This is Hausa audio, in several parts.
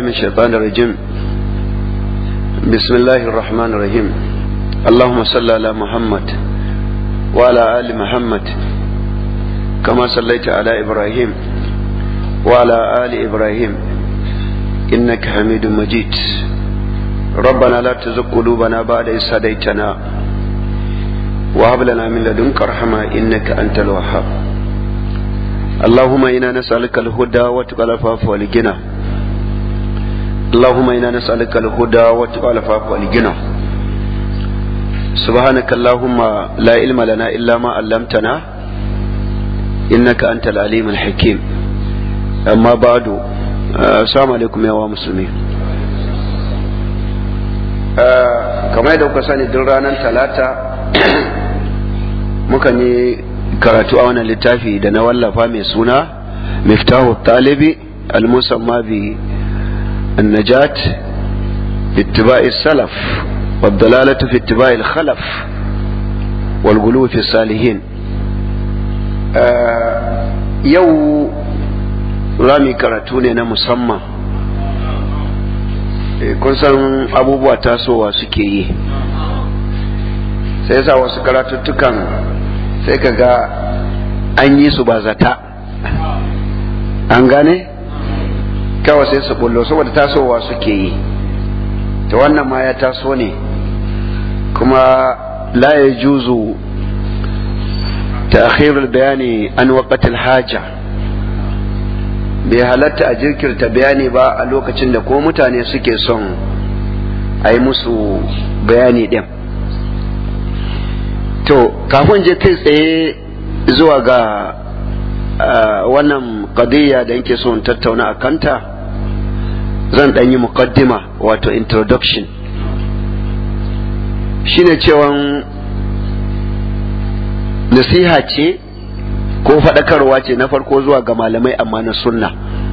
من الشيطان الرجيم بسم الله الرحمن الرحيم اللهم صل على محمد وعلى آل محمد كما صليت على إبراهيم وعلى آل إبراهيم إنك حميد مجيد ربنا لا تزغ قلوبنا بعد إذ هديتنا وهب لنا من لدنك رحمة إنك أنت الوهاب اللهم إنا نسألك الهدى وتقى العفاف والغنى اللهم إنا نسألك الهدى وتقى العفاف والغنى سبحانك اللهم لا علم لنا إلا ما علمتنا إنك أنت العليم الحكيم أما بعد السلام عليكم يا مسلمين kamar yadda kuka sani duk ranar talata mukan yi karatu a wannan littafi da na wallafa mai suna miftahu talibi al-musamma bi النجاة باتباع السلف والضلالة في اتباع الخلف والغلو في الصالحين يو rami karatu ne na musamman kun san abubuwa tasowa suke yi sai sa wasu karatuttukan sai ka ga an yi su ba zata an gane kawai sai su bullo saboda tasowa suke yi ta wannan ma ya taso ne kuma la ya juzu ta bayani an waƙatil haja bai halatta a jirkirta bayani ba a lokacin da ko mutane suke son a yi musu bayani ɗin to kafin je kai tsaye zuwa ga wannan qadiyya da yake so in tattauna a kanta zan ɗan yi muqaddima wato introduction shine cewan nasiha ce ko faɗakarwa ce na farko zuwa ga malamai amma na sunna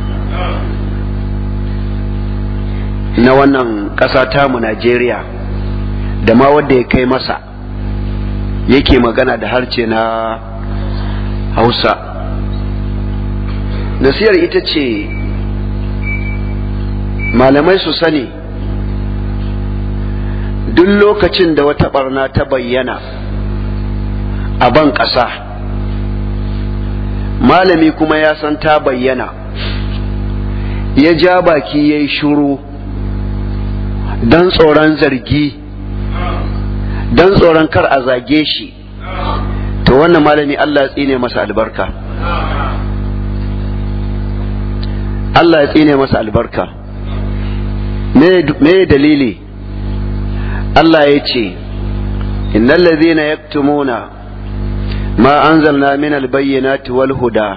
na wannan ƙasa tamu Najeriya da ma wanda ya kai masa yake magana da harce na hausa nasiyar ita ce malamai su sani duk lokacin da wata barna ta bayyana a ban ƙasa malami kuma ya san ta bayyana ya ja baki ya yi shuru don tsoron zargi don tsoron kar a zage shi to wannan malami Allah ya tsine masa albarka Allah ya tsine masa albarka me dalili Allah ya ce innal ladhina yaktumuna ma anzalna min albayyinati wal huda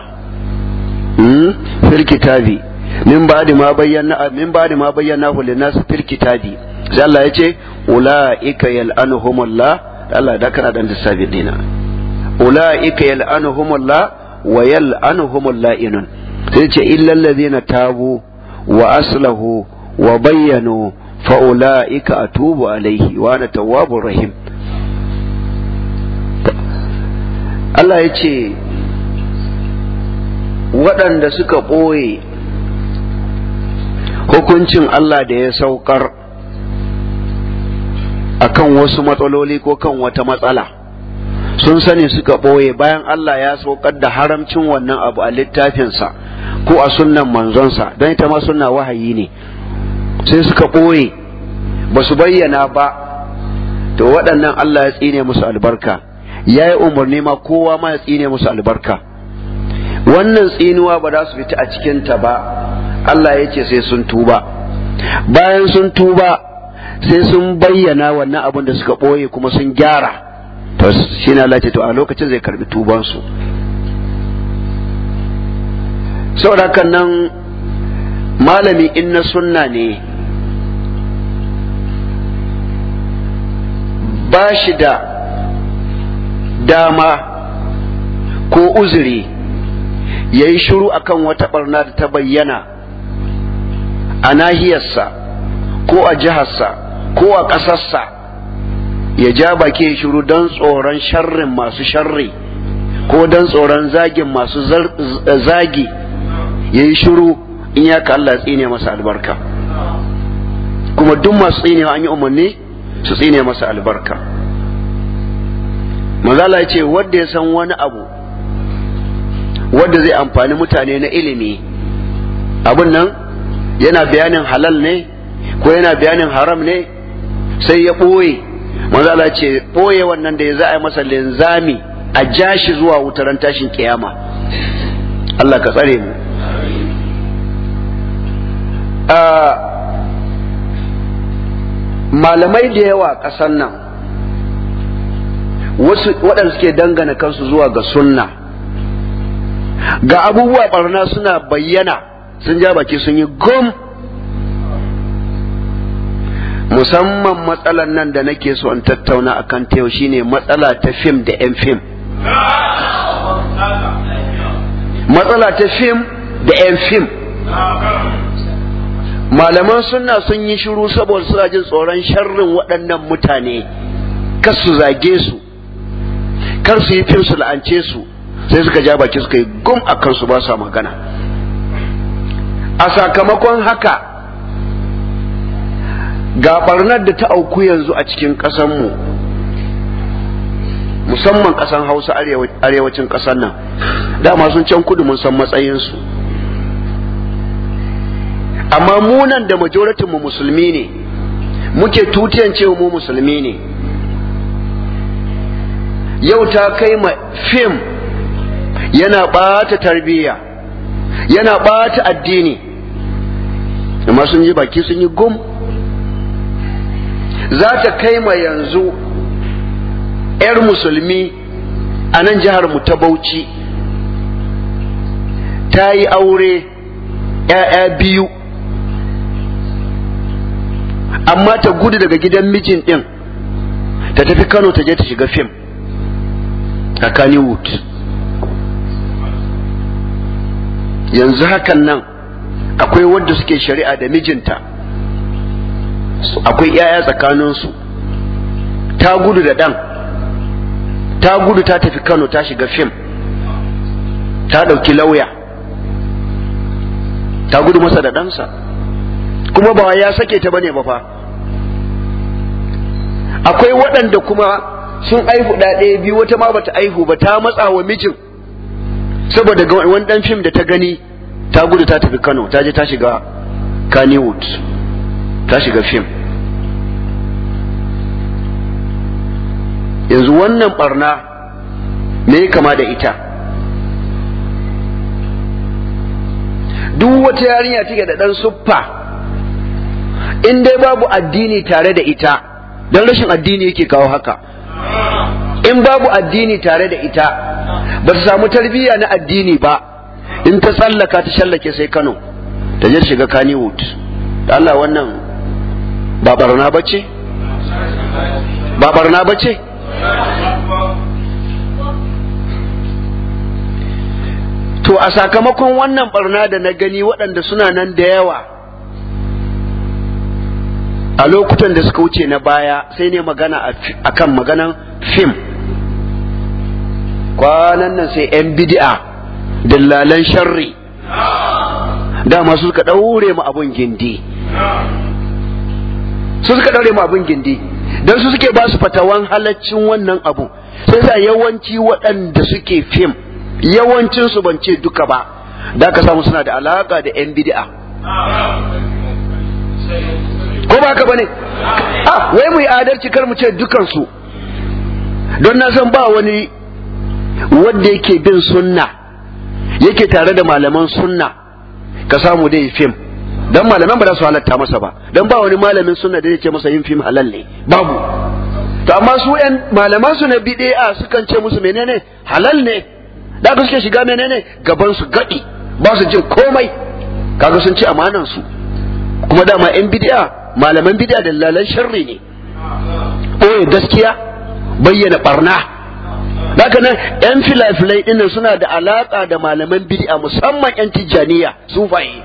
fil kitabi min ba'di ma bayyana min ba'di ma bayyanahu lin-nas fil kitabi sai Allah ya ce ulaika yal'anuhumullah Allah da kana dan lissafi dina ulaika yal'anuhumullah wa yal'anuhumul la'inun sai ce illal ladhina tabu wa aslahu wa bayyanu fa ulaika atubu alaihi wa ana tawwabur rahim Allah ya ce waɗanda suka ɓoye hukuncin Allah da ya saukar akan wasu matsaloli ko kan wata matsala sun sani suka ɓoye bayan Allah ya saukar da haramcin wannan abu a littafinsa ko a sunnan manzonsa don ita ma sunna wahayi ne sai suka ɓoye ba su bayyana ba to waɗannan Allah ya tsine musu albarka ya yi umarni ma kowa ma ya tsine musu albarka wannan tsinuwa ba za su fita a cikinta ba Allah ya ce sai sun tuba bayan sun tuba sai sun bayyana wannan abin da suka ɓoye kuma sun gyara to shi na Allah to a lokacin zai karbi tubansu saboda nan malami in na sunna ne ba shi da dama ko uzuri ya yi shiru akan wata barna da ta bayyana a nahiyarsa ko a jiharsa ko a ƙasarsa ya ja baki ya shiru don tsoron sharrin masu sharri ko don tsoron zagin masu zagi ya yi shiru in ya ka Allah tsine masa albarka kuma duk masu tsinewa an yi umarni su tsine masa albarka manzala ce wanda ya san wani abu wanda zai amfani mutane na ilimi abun nan yana bayanin halal ne ko yana bayanin haram ne sai ya ɓoye manzala ce ɓoye wannan da ya za a yi masa linzami a jashi zuwa wutaran tashin kiyama Allah ka tsare mu malamai da yawa ƙasar nan wasu waɗanda suke dangana kansu zuwa ga sunna ga abubuwa barna suna bayyana sun ja baki sun yi gum musamman matsalan nan da nake so in tattauna a kan yau shine matsala ta fim da 'yan fim matsala ta fim da 'yan fim malaman sunna sun yi shiru saboda suna jin tsoron sharrin waɗannan mutane kar su zage su kar su yi fim su la'ance su sai suka ja baki suka yi gum a kansu ba sa magana a sakamakon haka ga barnar da ta auku yanzu a cikin ƙasanmu musamman ƙasan hausa arewacin ƙasar nan dama sun can kudu mun san matsayinsu amma munan da majoritin mu musulmi ne muke tutiyan cewa mu musulmi ne yau ta kai ma fim yana ɓata tarbiyya yana ɓata addini amma sun yi baki sun yi gum za ta kai ma yanzu 'yar musulmi a nan jihar mu ta bauchi ta yi aure 'ya'ya biyu amma ta gudu daga gidan mijin ɗin ta tafi kano ta je ta shiga fim a kannywood yanzu hakan nan akwai wadda suke shari'a da mijinta akwai 'ya'ya tsakaninsu ta gudu da ɗan ta gudu ta tafi kano ta shiga fim ta ɗauki lauya ta gudu masa da ɗansa kuma ba ya sake ta bane ba fa akwai waɗanda kuma sun aihu ɗaya biyu wata ma bata aihu ba ta matsa wa mijin saboda wani ɗan fim da ta gani ta gudu ta tafi kano ta je ta shiga kannywood ta shiga fim yanzu wannan barna me kama da ita duk wata yarinya take da ɗan suffa in dai babu addini tare da ita don rashin addini yake kawo haka in babu addini tare da ita ba ta samu tarbiyya na addini ba in ta tsallaka ta shallake sai kano ta je shiga kannywood da Allah wannan ba barna ba ce ba barna ba ce to a sakamakon wannan barna da na gani waɗanda suna nan da yawa a lokutan da suka wuce na baya sai ne magana a kan maganan fim kwanan nan sai 'yan bidi'a dillalan sharri dama su suka ɗaure mu abun gindi su suka ɗaure mu abun gindi don su suke ba su fatawan halaccin wannan abu sai sa yawanci waɗanda suke fim yawancinsu ban ce duka ba da ka samu suna da alaka da 'yan bidi'a ko ba haka bane ah wai mu yi adalci kar mu ce dukansu don na san ba wani wanda yake bin sunna yake tare da malaman sunna ka samu dai fim dan malaman ba za su halatta masa ba dan ba wani malamin sunna da yake masa yin fim halal ne babu to amma su yan malaman su na bid'a sukan ce musu menene halal ne da ka suke shiga menene gaban su gadi ba su jin komai kaga sun ci amanan su kuma dama yan bid'a malaman bid'a da lalan sharri ne ɓoye gaskiya bayyana barna haka nan yan filafilai ɗin suna da alaƙa da malaman bid'a musamman yan tijjaniya sufaye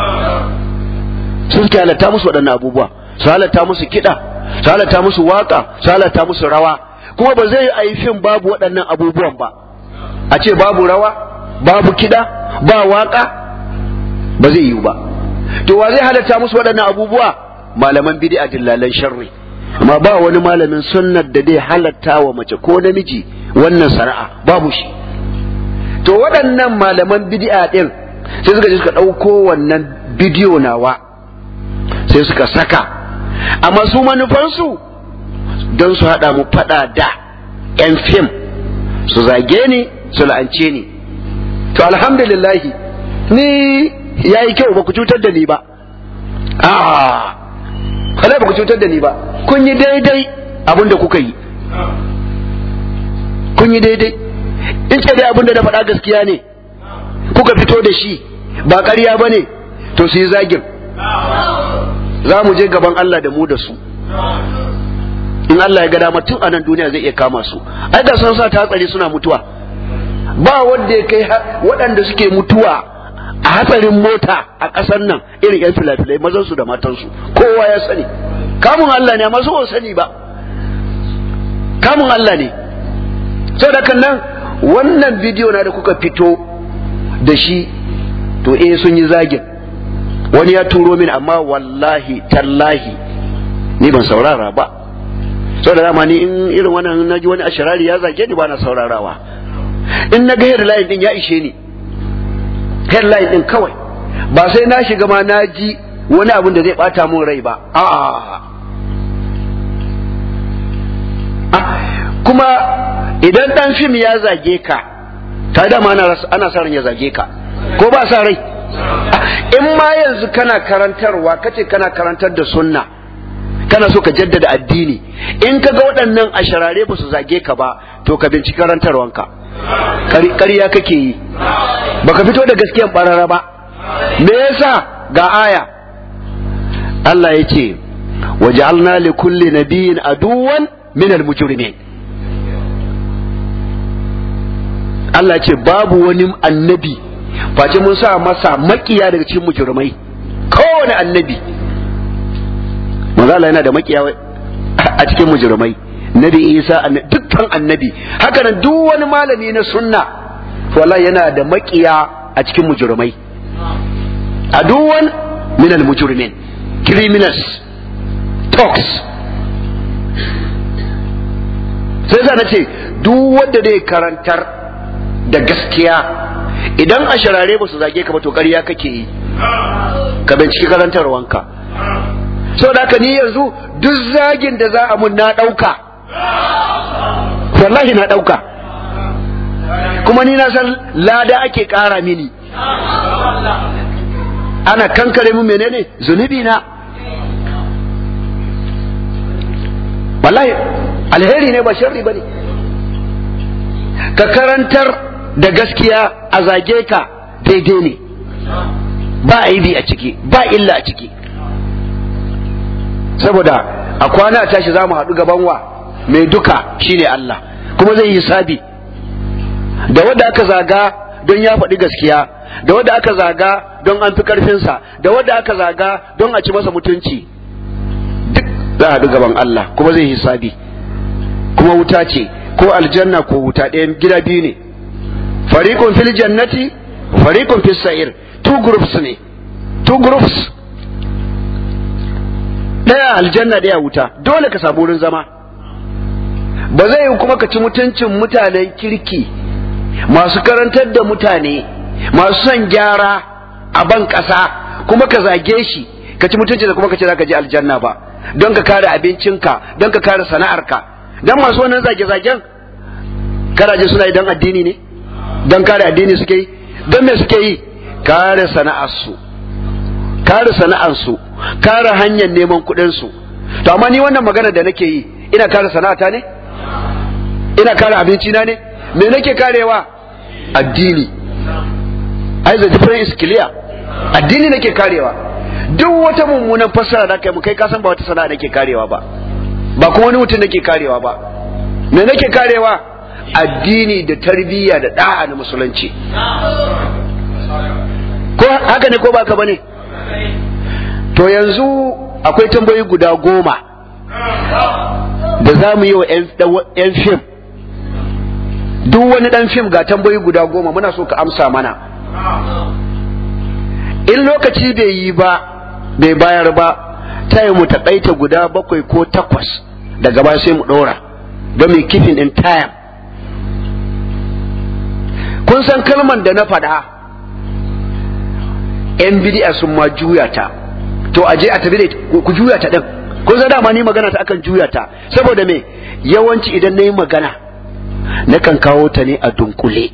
su suke halatta musu waɗannan abubuwa su halatta musu kiɗa su halatta musu waƙa su halatta musu rawa kuma ba zai yi fim babu waɗannan abubuwan ba a ce babu rawa babu kiɗa ba waƙa ba zai yiwu ba to wa zai halatta musu waɗannan abubuwa malaman bid'a dillalan sharri amma ba wani malamin sunnar da zai halatta wa mace ko namiji wannan sana'a babu shi to waɗannan malaman bid'a din sai suka je suka ɗauko wannan bidiyo nawa sai suka saka amma su manufansu don su haɗa mu faɗa da 'yan fim su zage ni su la'ance ni to alhamdulillahi ni ya yi kyau ba ku cutar da ni ba a ba ku cutar da ni ba kun yi daidai abin da kuka yi kun yi daidai in ce dai abin da na faɗa gaskiya ne kuka fito da shi ba ƙarya ba ne to su yi zagin za mu je gaban Allah da mu da su in Allah ya ga dama tun a nan duniya zai iya kama su ai da sun sa ta hatsari suna mutuwa ba wanda ya kai waɗanda suke mutuwa a hatsarin mota a ƙasar nan irin yan filafilai mazan su da matansu kowa ya sani kamun Allah ne amma su ba sani ba kamun Allah ne saboda kan nan wannan bidiyo na da kuka fito da shi to eh sun yi zagin wani ya turo min amma wallahi tallahi ni ban saurara ba saboda dama ni in irin wannan naji wani ashirari ya zage ni ba na saurarawa in na ga headline din ya ishe ni headline din kawai ba sai na shiga ma na ji wani abin da zai bata mun rai ba a'a kuma idan dan fim ya zage ka ta dama ana sa ran ya zage ka ko ba sa rai in ma yanzu kana karantarwa kace kana karantar da sunna kana so ka jaddada addini in ka ga waɗannan asharare ba su zage ka ba to ka binciki karantarwanka ƙarya kake yi baka fito da gaskiyan barara ba me yasa ga aya Allah ya ce waja'alna li kulli nabiyyin aduwan min al-mujrimin Allah ce babu wani annabi face mun sa masa makiya daga cikin mujrimai kowane annabi manzo Allah yana da makiya a cikin mujrimai nabi Isa dukkan annabi haka nan duk wani malami na sunna wallahi yana da makiya a cikin mujrimai aduwan min al mujrimin criminals talks sai za na ce duk wanda zai karantar da gaskiya idan a sharare ba su zage ka ba to ƙarya kake yi ka binciki karantarwanka sau da haka ni yanzu duk zagin da za a mun na ɗauka wallahi na ɗauka kuma ni na san lada ake ƙara mini ana kankare mu menene zunubi na wallahi alheri ne ba sharri ba ne ka karantar da gaskiya a zage ka daidai ne ba aibi a ciki ba illa a ciki saboda a kwana tashi za mu haɗu gaban wa mai duka shine Allah kuma zai yi sabi da wanda aka zaga don ya faɗi gaskiya da wanda aka zaga don an fi ƙarfinsa da wanda aka zaga don a ci masa mutunci duk za a haɗu gaban Allah kuma zai hisabi kuma wuta ce ko aljanna ko wuta ɗayan gida biyu ne fariqun fil jannati fariqun fis sa'ir two groups ne two groups ɗaya aljanna ɗaya wuta dole ka samu wurin zama ba zai yi kuma ka ci mutuncin mutanen kirki masu karantar da mutane masu son gyara a ban ƙasa kuma ka zage shi ka ci mutunci da kuma ka ce za ka je aljanna ba don ka kare abincinka don ka kare sana'arka don masu wannan zage-zagen karaje suna yi don addini ne don kare addini suke yi don me suke yi kare sana'arsu kare sana'arsu kare hanyar neman kuɗinsu to amma ni wannan magana da nake yi ina kare sana'ata ne ina kare abinci na ne me nake karewa addini ai the difference is clear addini nake karewa duk wata mummunan fassara da kai mu kai kasan ba wata sana'a nake karewa ba ba kuma wani mutum nake karewa ba me nake karewa addini da tarbiyya da da'a na musulunci ko haka ne ko baka bane to yanzu akwai tambayoyi guda goma da za mu yi wa 'yan fim duk wani dan fim ga tambayoyi guda goma muna so ka amsa mana in lokaci bai yi ba bai bayar ba ta yi mu taƙaita guda bakwai ko takwas daga ba sai mu ɗora don mai kifin ɗin tayam kun san kalman da na faɗa yan bidi'a sun ma juya ta to a je a tafi da ku juya ta ɗin kun san dama ni magana ta akan juya ta saboda me yawanci idan na yi magana nakan kawo ta ne a dunkule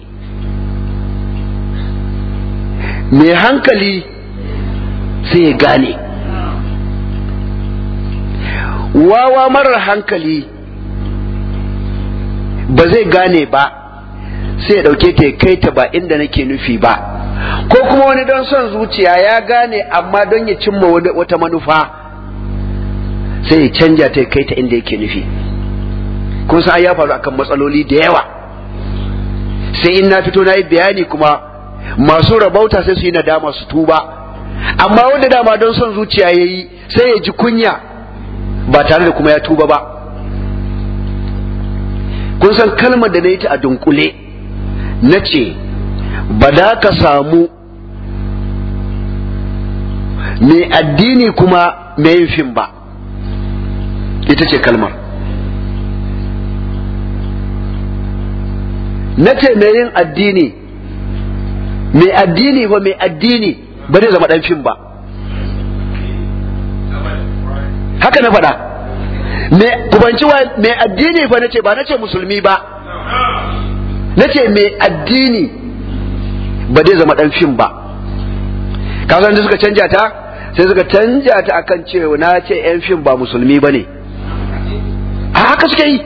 mai hankali sai ya gane wawa marar hankali ba zai gane ba sai ya ɗauke ta kai ta ba inda nake nufi ba ko kuma wani don son zuciya ya gane amma don ya cimma wata manufa sai ya canja ta kai ta inda yake nufi kun san ya faru akan matsaloli da yawa sai in na fito na yi bayani kuma masu rabauta sai su yi nadama su tuba amma wanda dama don son zuciya ya yi sai ya ji kunya ba tare da kuma ya tuba ba kun san kalmar da na yi ta a dunkule na ce ba da ka samu mai addini kuma mai yin fim ba ita ce kalmar na ce mai yin addini mai addini ba mai addini ba zai zama dan fim ba haka na faɗa kubanci wa mai addini fa nace ba nace musulmi ba nace mai addini ba zai zama dan fim ba kasan da suka canja ta sai suka canja ta akan cewa na ce yan fim ba musulmi ba ne a haka suke yi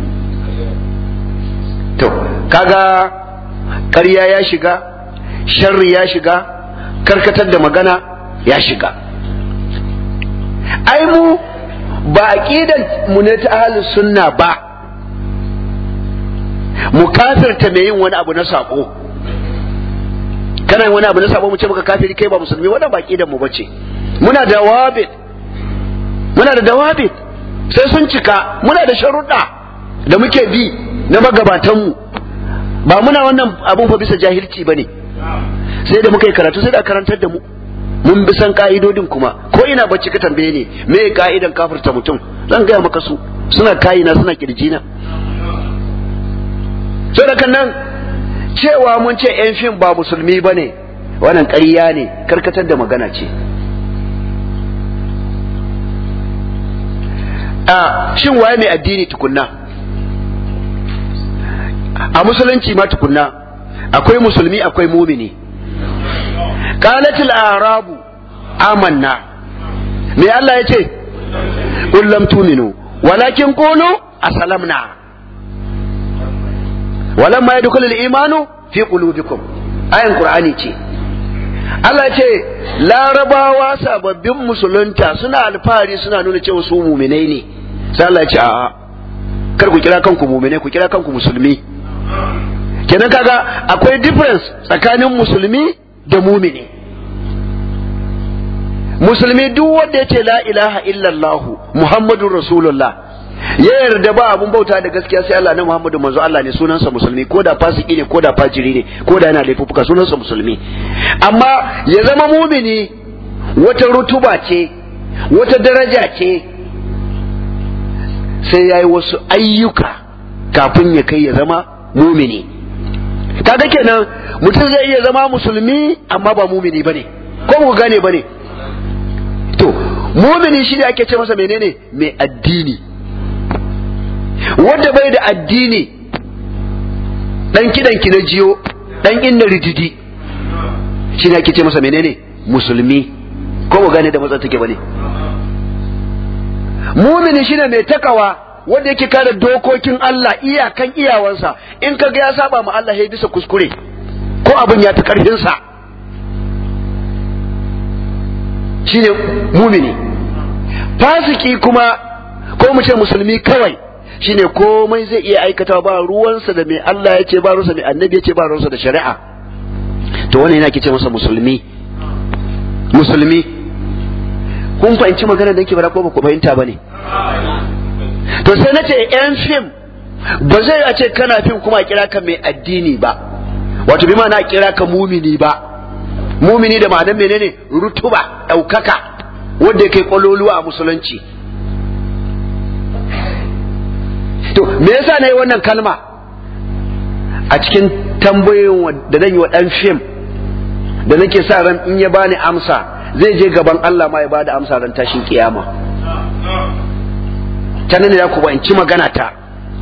to kaga ƙarya ya shiga sharri ya shiga karkatar da magana ya shiga ai mu ba aqidan mu ne ta ahlus sunna ba mu kafirta mai yin wani abu na sako kana yin wani abu na sako mu ce maka kafiri kai ba musulmi wannan ba aqidan mu bace muna da dawabit muna da dawabit sai sun cika muna da sharuɗa da muke bi na magabatanmu ba muna wannan abun fa bisa jahilci bane sai da muka yi karatu sai da karantar da mu mun bi san ka'idodin kuma ko ina bacci ka tambaye ne me ka'idan kafirta mutum zan gaya maka su suna kayina suna kirjina so da kan nan cewa mun ce yan fim ba musulmi ba ne wannan ƙarya ne karkatar da magana ce a shin waye mai addini tukunna a musulunci ma tukunna akwai musulmi akwai mumini qalatil arabu amanna me Allah ya ce qul lam tuminu walakin qulu aslamna walamma yadkhulu al-imanu fi qulubikum ayan qur'ani ce Allah ce larabawa sababbin musulunta suna alfahari suna nuna cewa su muminai ne sai Allah ce a'a kar ku kira kanku muminai ku kira kanku musulmi kenan kaga akwai difference tsakanin musulmi da mumini musulmi duk wanda ya ce la ilaha illallah muhammadun rasulullah ya yarda ba abun bauta da gaskiya sai Allah na Muhammadu manzo Allah ne sunansa musulmi ko da fasiki ne ko da fajiri ne ko da yana laifuffuka sunansa musulmi amma ya zama mumini wata rutuba ce wata daraja ce sai yayi wasu ayyuka kafin ya kai ya zama mumini kaga kenan mutum zai iya zama musulmi amma ba mumini bane ko mu gane bane to mumini shi ne ake ce masa menene mai addini wanda bai da addini dan kidan ki na jiyo dan inna rididi shi ne ake ce masa menene musulmi ko mu gane da matsa take bane mumini shine mai takawa wanda yake kare dokokin Allah iyakan iyawansa in ka ga ya saba ma Allah ya bisa kuskure ko abin ya fi karfin sa shine mumini fasiki kuma ko mu ce musulmi kawai shine komai zai iya aikata ba ruwansa da mai Allah ya ce ba ruwansa mai annabi ya ce ba ruwansa da shari'a to wannan yana ke ce masa musulmi musulmi kun fahimci magana da yake bara ko ba ku fahimta ba ne to sai na ce yan fim ba zai a ce kana fim kuma a kira ka mai addini ba wato bi na kira ka mumini ba mumini da ma'anar menene rutuba ɗaukaka wanda ya kai kwaloluwa a musulunci to me yasa na yi wannan kalma a cikin tambayoyin da zan yi wa ɗan fim da nake sa ran in ya bani amsa zai je gaban Allah ma ya bada amsa ran tashin kiyama ta nan ne ku ba in ci magana ta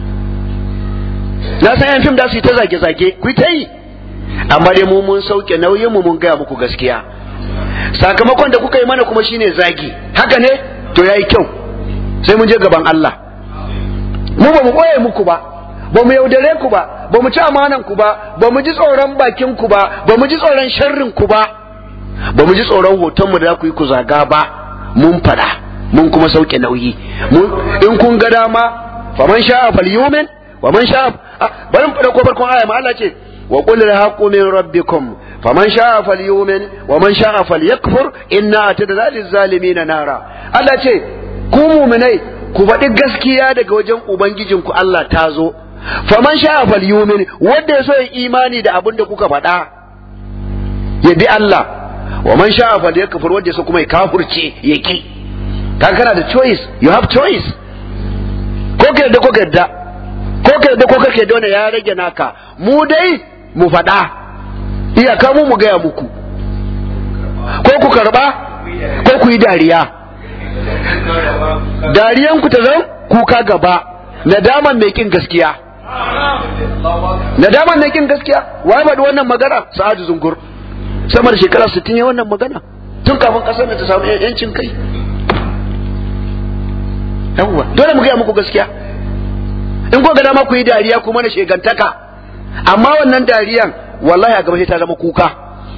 na san yan fim da su yi ta zage-zage ku ta yi amma dai mu mun sauke nauyin mu mun gaya muku gaskiya sakamakon da kuka yi mana kuma shine zagi haka ne to yayi kyau sai mun je gaban Allah mu ba mu boye muku ba ba mu yaudare ku ba ba mu ci amanan ku ba ba mu ji tsoron bakin ku ba ba mu ji tsoron sharrin ku ba ba mu ji tsoron hoton mu da ku yi ku zaga ba mun fada mun kuma sauke nauyi in kun ga dama faman sha'a falyumin wa man sha'a bari mu fada ko farkon aya ma Allah ce wa qul al min rabbikum faman sha'a falyumin wa man sha'a falyakfur inna atadna lil zalimin nara Allah ce ku mu'minai ku faɗi gaskiya daga wajen ubangijinku Allah ta zo faman sha'a falyumin wanda ya so ya imani da abin da kuka faɗa ya bi Allah wa man sha'a falyakfur wanda ya so kuma ya kafurce ya ki kan kana da choice you have choice ko ka yadda ko ka yadda ko ka yadda ko ka yadda wannan ya rage naka mu dai mu faɗa iyaka mu mu gaya muku ko ku karba ko ku yi dariya dariyanku ta zan kuka gaba nadaman mai kin gaskiya nadaman mai kin gaskiya wai faɗi wannan magana sa'adu zungur sama da shekara 60 ya wannan magana tun kafin kasar da ta samu yancin kai yawwa dole mu gaya muku gaskiya in ko ga dama ku yi dariya ku mana shegantaka amma wannan dariyan wallahi a gaba sai ta zama kuka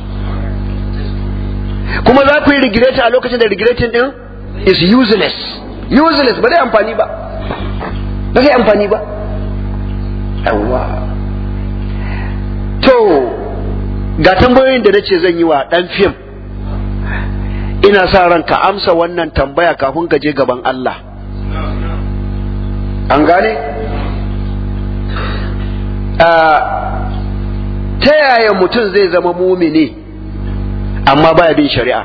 kuma za ku yi regret a lokacin da regreting din is useless useless ba zai amfani ba ba zai amfani ba yawwa to ga tambayoyin da nace zan yi wa dan fim ina sa ran ka amsa wannan tambaya kafin ka je gaban Allah an gane ta yaya mutum zai zama mumini amma baya bin shari'a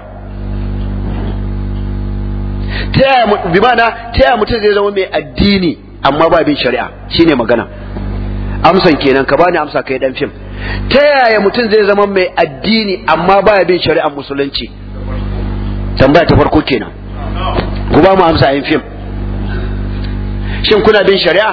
ta yaya bi mana ta yaya mutum zai zama mai addini amma baya bin shari'a shine magana amsan kenan ka bani amsa kai dan fim ta yaya mutum zai zama mai addini amma baya bin shari'ar musulunci tambaya ta farko kenan ku ba mu amsa yin fim shin kuna bin shari'a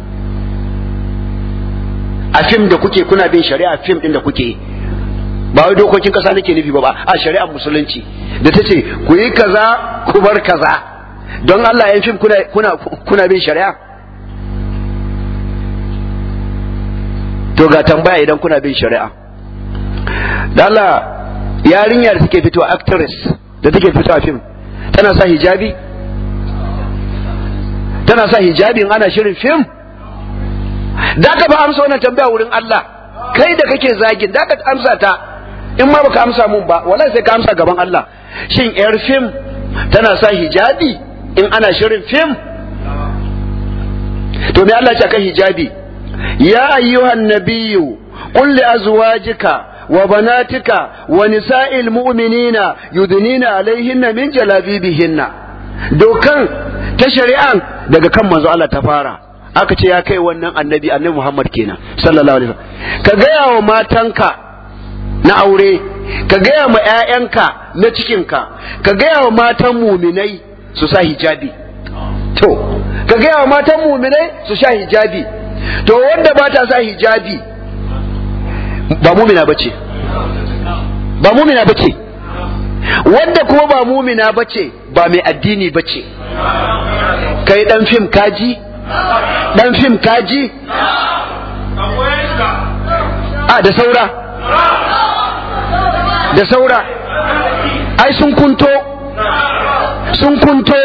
a fim da kuke kuna bin shari'a fim din da kuke ba wai dokokin kasa nake nufi ba ba a shari'ar musulunci da ta ce ku yi kaza ku bar kaza don Allah yan fim kuna kuna kuna bin shari'a to ga tambaya idan kuna bin shari'a da Allah yarinya da take fito actress da take fito a fim tana sa hijabi tana sa hijabi in ana shirin fim da ka ba amsa wannan tambaya wurin Allah kai da kake zagin da ka amsa ta in ma baka amsa mun ba wallahi sai ka amsa gaban Allah shin yar fim tana sa hijabi in ana shirin fim to me Allah ya kan hijabi ya ayyuhan nabiyyu qul li azwajika wa banatika wa nisa'il mu'minina yudnina alaihinna min jalabibihinna dokan ta shari'an daga kan manzo Allah ta fara aka ce ya kai wannan annabi annabi Muhammad kenan sallallahu alaihi wasallam ka gaya wa matanka na aure ka gaya ma ƴaƴanka na cikinka ka gaya wa matan muminai su sa hijabi to ka gaya wa matan muminai su sha hijabi to wanda ba ta sa hijabi ba mumina bace ba mumina bace wanda kuma ba mumina bace ba mai addini bace kai dan fim kaji dan fim kaji a da saura da saura ai sun kunto sun kunto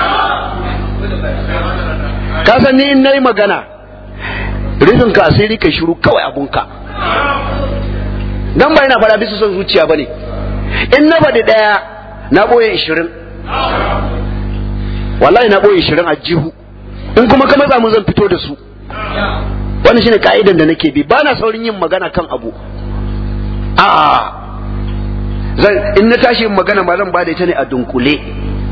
ka san ni in nayi magana rufin ka asiri ka shiru kawai abunka dan ba ina fara bisa son zuciya bane in na faɗi ɗaya na ɓoye ishirin wallahi na ɓoye ishirin a jihu in kuma ka matsa mun zan fito da su wannan shine ka'idan da nake bi bana saurin yin magana kan abu a zan in na tashi yin magana ma zan ba da ita ne a dunkule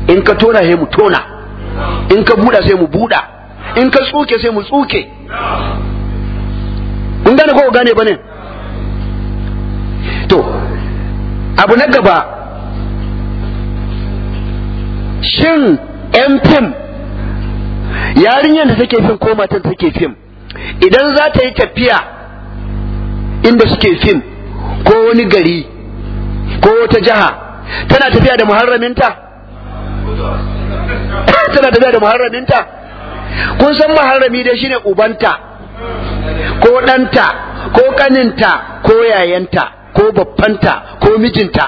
in ka tona sai mu tona in ka buɗa sai mu buɗa in ka tsuke sai mu tsuke kun gane ko gane ba ne to abu na gaba shin yan fim yarinyar da take fim ko matan take fim idan za ta yi tafiya inda suke fim ko wani gari ko wata jiha tana tafiya da muharraminta tana tafiya da muharraminta kun san muharrami dai shine ubanta ko ɗanta ko ƙaninta ko yayanta ko babbanta ko mijinta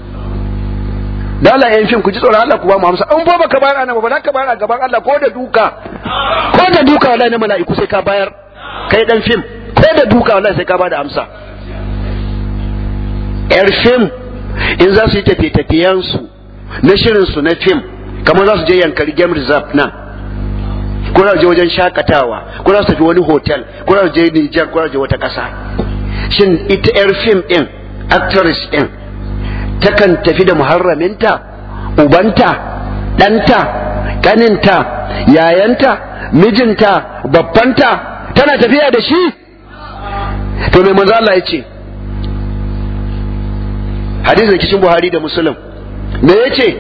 da Allah yan fim ku ji tsoron Allah ku ba mu amsa in ba baka bayar ana ba za ka bayar a gaban Allah ko da duka ko da duka wallahi na mala'iku sai ka bayar kai dan fim ko da duka wallahi sai ka bada amsa yar fim in za su yi tafiye-tafiyen su na shirin su na fim kamar za su je yankari game reserve nan ko za su je wajen shakatawa ko za su tafi wani hotel ko za su je Niger ko za su je wata ƙasa shin ita yar fim din actress din takan tafi da muharraminta ubanta ɗanta ƙaninta yayanta mijinta babbanta tana tafiya da shi to mai manzo Allah ya ce hadisi da kishin Buhari da Muslim me ya ce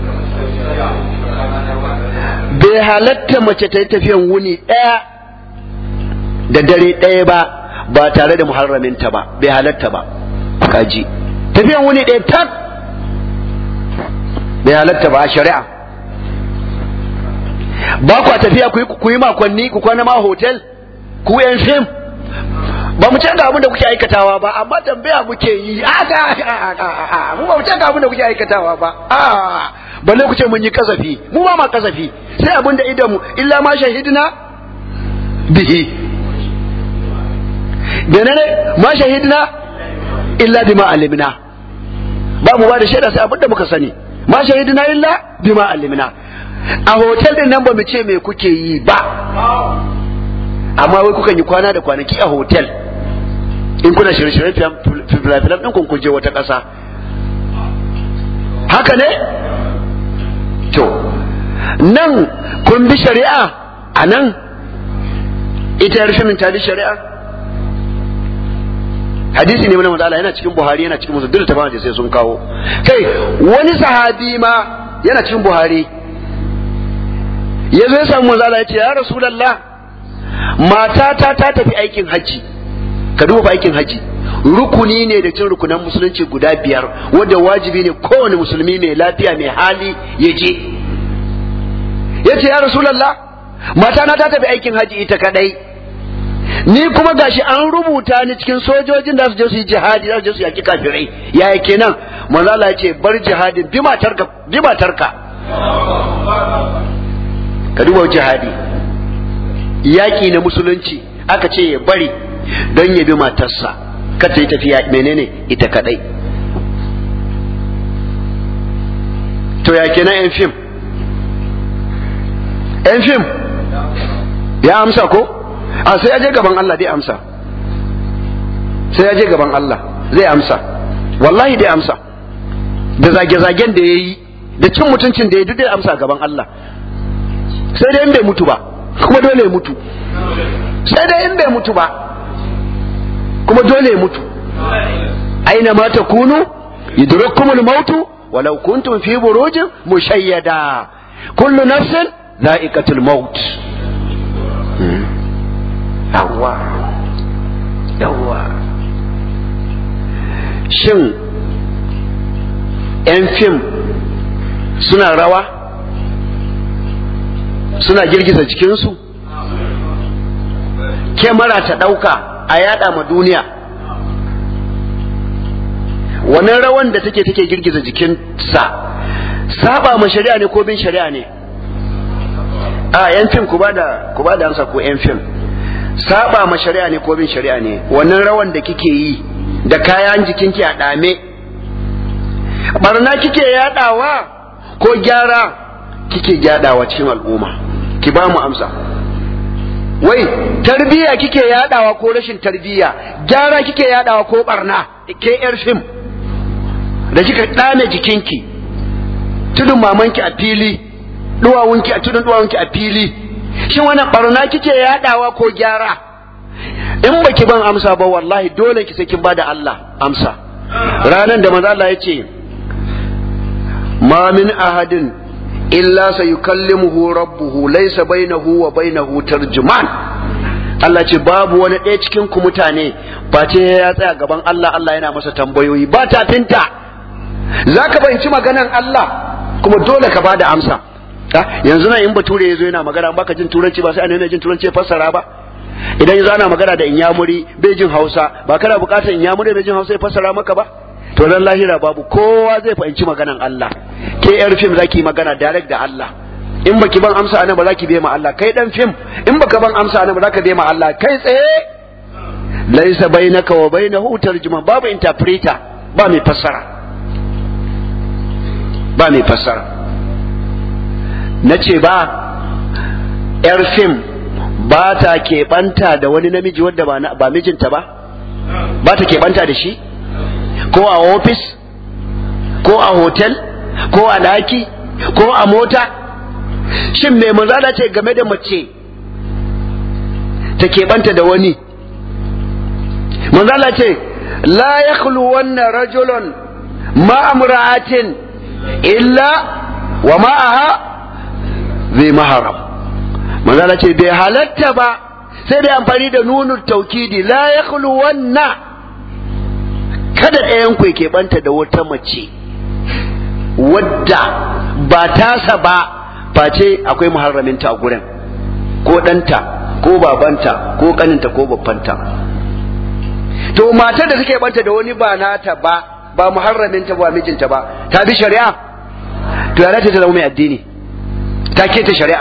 bai halatta mace ta yi tafiyan wuni ɗaya da dare ɗaya ba ba tare da muharraminta ba bai halatta ba kaji tafiyan wuni ɗaya tak bai halatta ba a shari'a ba kwa tafiya ku yi makonni ku kwana ma hotel ku yan fim ba mu canza abin da kuke aikatawa ba amma tambaya muke yi a mu ba mu canza abin da kuke aikatawa ba a balle ku ce mun yi kasafi mu ba ma kasafi sai abin da idan mu illa ma shahidna bihi da ne ma shahidna illa bima alimna ba mu ba da shaida sai abin da muka sani ma shahidna illa bima alimna a hotel din nan ba mu ce me kuke yi ba amma wai kukan yi kwana da kwanaki a hotel in kuna shirye-shiryen filafilan ɗin kun je wata ƙasa haka ne to nan kun bi shari'a a nan ita yar shimin ta bi shari'a hadisi ne mana matsala yana cikin buhari yana cikin musu duk da tabbata sai sun kawo kai wani sahabi ma yana cikin buhari ya zo ya samu manzala ya ce ya rasulallah matata ta tafi aikin hajji ka duba aikin hajji rukuni ne da cin rukunan musulunci guda biyar wanda wajibi ne kowane musulmi mai lafiya mai hali ya je ya ce ya rasulallah mata na ta tafi aikin hajji ita kadai ni kuma gashi an rubuta ni cikin sojojin da su je su yi jihadi za su je su yaki kafirai yaya kenan manzo Allah ya ce bar jihadin bi matarka bi matarka ka duba jihadi yaƙi na musulunci aka ce ya bari don ya bi matarsa ka ta yi tafiya menene ita kadai to ya kenan yan fim yan fim ya amsa ko a sai ya je gaban Allah dai amsa sai ya je gaban Allah zai amsa wallahi dai amsa da zage-zagen da ya yi da cin mutuncin da ya duk dai amsa gaban Allah sai dai in bai mutu ba kuma dole ya mutu sai dai in bai mutu ba kuma dole ya mutu aina ma takunu yudrakkumul mautu walau kuntum fi burujin mushayyada kullu nafsin dha'iqatul maut yawa yawa shin yan fim suna rawa suna girgiza jikinsu kyamara ta ɗauka a yada ma duniya wannan rawan da take take girgiza jikinsa saba ma shari'a ne ko bin shari'a ne a yan fim ku bada ku bada amsa ko yan fim saba ma shari'a ne ko bin shari'a ne wannan rawan da kike yi da kayan jikinki a dame barna kike yadawa ko gyara kike gyadawa cikin al'umma ki ba mu amsa wai tarbiya kike yadawa ko rashin tarbiya gyara kike yadawa ko barna ke yar fim da kika dame jikinki tudun mamanki a fili duwawunki a tudun duwawunki a fili shin wannan barna kike yadawa ko gyara in baki ban amsa ba wallahi dole ki sai kin bada Allah amsa ranan da manzo Allah ya ce ma min ahadin illa sayukallimuhu rabbuhu laysa bainahu wa bainahu tarjuman Allah ce babu wani ɗaya cikin ku mutane face ya tsaya gaban Allah Allah yana masa tambayoyi ba tafinta zaka fahimci maganan Allah kuma dole ka bada amsa yanzu na in bature yazo yana magana baka jin turanci ba sai an yana jin turanci fassara ba idan yanzu ana magana da inyamuri bai jin Hausa ba kana bukatar inyamuri bai jin Hausa ya fassara maka ba to ran lahira babu kowa zai fahimci maganan Allah ke yar fim zaki magana direct da Allah in baki ban amsa anan ba zaki bai ma Allah kai dan fim in baka ban amsa anan ba zaka bai ma Allah kai tsaye laisa bainaka wa bainahu tarjuman babu interpreter ba mai fassara ba mai fassara nace ba yar fim ba ta keɓanta da wani namiji wanda ba mijinta ba ba ta keɓanta da shi ko a ofis ko a hotel ko a daki ko a mota shin mai manzala ce game da mace ta keɓanta da wani manzala ce la ya wannan rajulun ma'amura'atin illa wa ma'aha zai maharam manzala ce bai halatta ba sai da amfani da nunu taukidi la ya wannan kada ɗayan ku ke banta da wata mace wadda ba tasa ba face akwai muharraminta a gurin ko ɗanta ko babanta ko ƙaninta ko babbanta to matar da suke banta da wani ba nata ba ba muharraminta ba mijinta ba ta bi shari'a to ya ta zama mai addini ta keta shari'a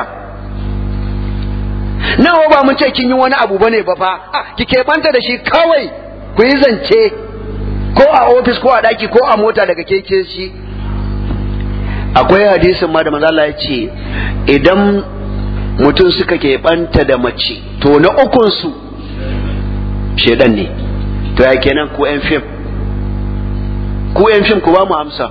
nawa ba mun ce kin yi wani abu bane ba fa ki ke banta da shi kawai ku yi zance ko a ofis ko a daki ko a mota daga keke shi akwai hadisin ma da manzo Allah ya ce idan mutum suka keɓanta da mace to na ukun su shedan ne to ya kenan ku yan fim ku yan fim ku ba mu amsa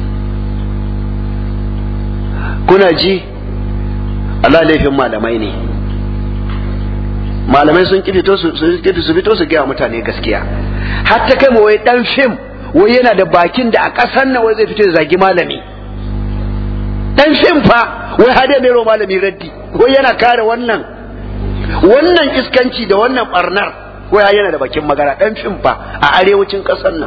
kuna ji Allah laifin malamai ne malamai sun kifito su su fito su gaya mutane gaskiya har ta kai wai dan fim wai yana da bakin da a ƙasar nan wai zai fito da zagi malami dan fim fa wai har da mero malami raddi wai yana kare wannan wannan iskanci da wannan barnar wai yana da bakin magana dan fim fa a arewacin ƙasar nan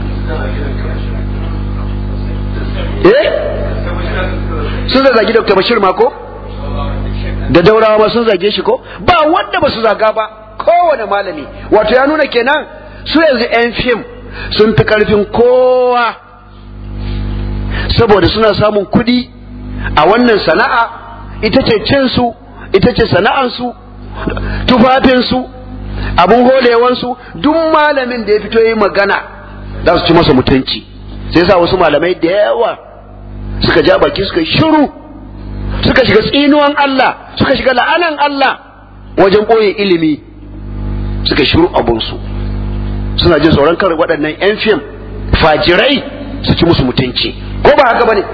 eh sun zagi Dr. Bashir ma ko da daurawa ma sun zage shi ko ba wanda ba su zaga ba kowane malami wato ya nuna kenan su yanzu 'yan fim sun fi karfin kowa saboda suna samun kudi a wannan sana'a ita ce cinsu ita ce sana'ansu tufafinsu abin holewansu duk malamin da ya fito yi magana za su ci masa mutunci sai sa wasu malamai da yawa suka ja baki suka shiru suka shiga tsinuwan Allah suka shiga la'anan Allah wajen ɓoye ilimi suka shiru abunsu suna jin tsoron kar waɗannan 'yan fim fajirai su ci musu mutunci ko ba haka bane